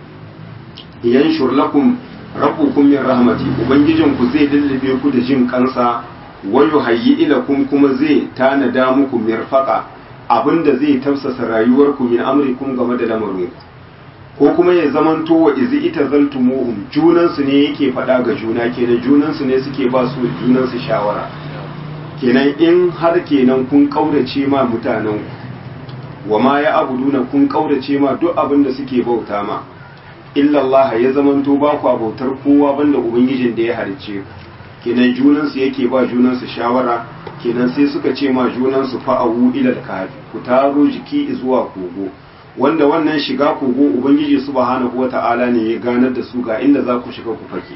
A: yanshur lakum rabbukum min rahmati ubangijin ku zai lullube ku da jin kansa wayu hayyi ilakum kuma zai tanada muku mirfaqa abinda zai tafsasa rayuwarku min amrikum game da lamarin ko kuma ya zamanto wa izi ita zaltumuhum junansu ne yake faɗa ga juna kenan junansu ne suke ba su junansu shawara kenan in har kenan kun kaurace ma mutanen ku wa ma ya abuduna kun kaurace ma duk abin da suke bauta ma illallah ya zamanto ba ku bautar kowa banda ubangijin da ya halicce ku kenan junansu yake ba junansu shawara kenan sai suka ce ma junansu fa'awu ilal kahfi ku taro jiki zuwa kogo wanda wannan shiga kogo ubangiji subhanahu wata'ala ne ya ganar da su ga inda za ku shiga ku fake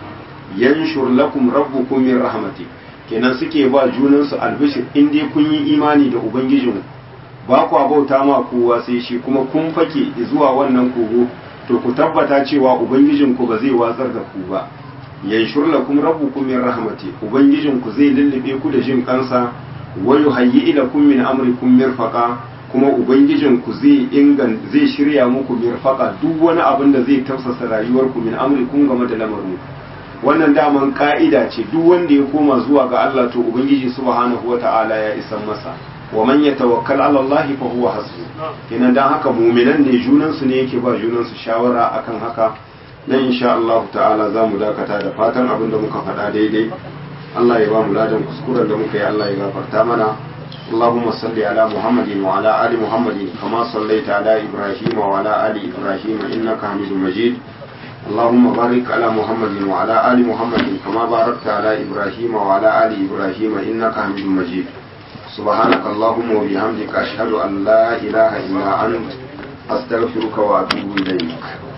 A: yanshur lakum rabbukum min rahmati kenan suke ba junansu albishir in dai kun yi imani da ubangijin ba ku bauta ma kowa sai shi kuma kun fake zuwa wannan kogo to ku tabbata cewa ubangijin ku ba zai watsar da ku ba yanshur lakum rabbukum min rahmati ubangijin ku zai lullube ku da jin kansa wa yuhayyi ilakum min amrikum mirfaqa kuma ubangijin ku zai ingan zai shirya muku mirfaqa duk wani abin da zai tafsasa rayuwar ku min amrikum game da lamarin wannan daman ka'ida ce duk wanda ya koma zuwa ga Allah to ubangiji subhanahu wata'ala ya isan masa wa man yatawakkal ala Allah fa huwa hasbu kenan dan haka mu'minan ne junan su ne yake ba junan su shawara akan haka nan insha Allah ta'ala za mu dakata da fatan abin da muka faɗa daidai Allah ya ba mu ladan kuskuren da muka yi Allah ya gafarta mana اللهم صل على محمد وعلى آل محمد كما صليت على إبراهيم وعلى آل إبراهيم إنك حميد مجيد اللهم بارك على محمد وعلى آل محمد كما باركت على إبراهيم وعلى آل إبراهيم إنك حميد مجيد سبحانك اللهم وبحمدك أشهد أن لا إله إلا أنت أستغفرك وأتوب إليك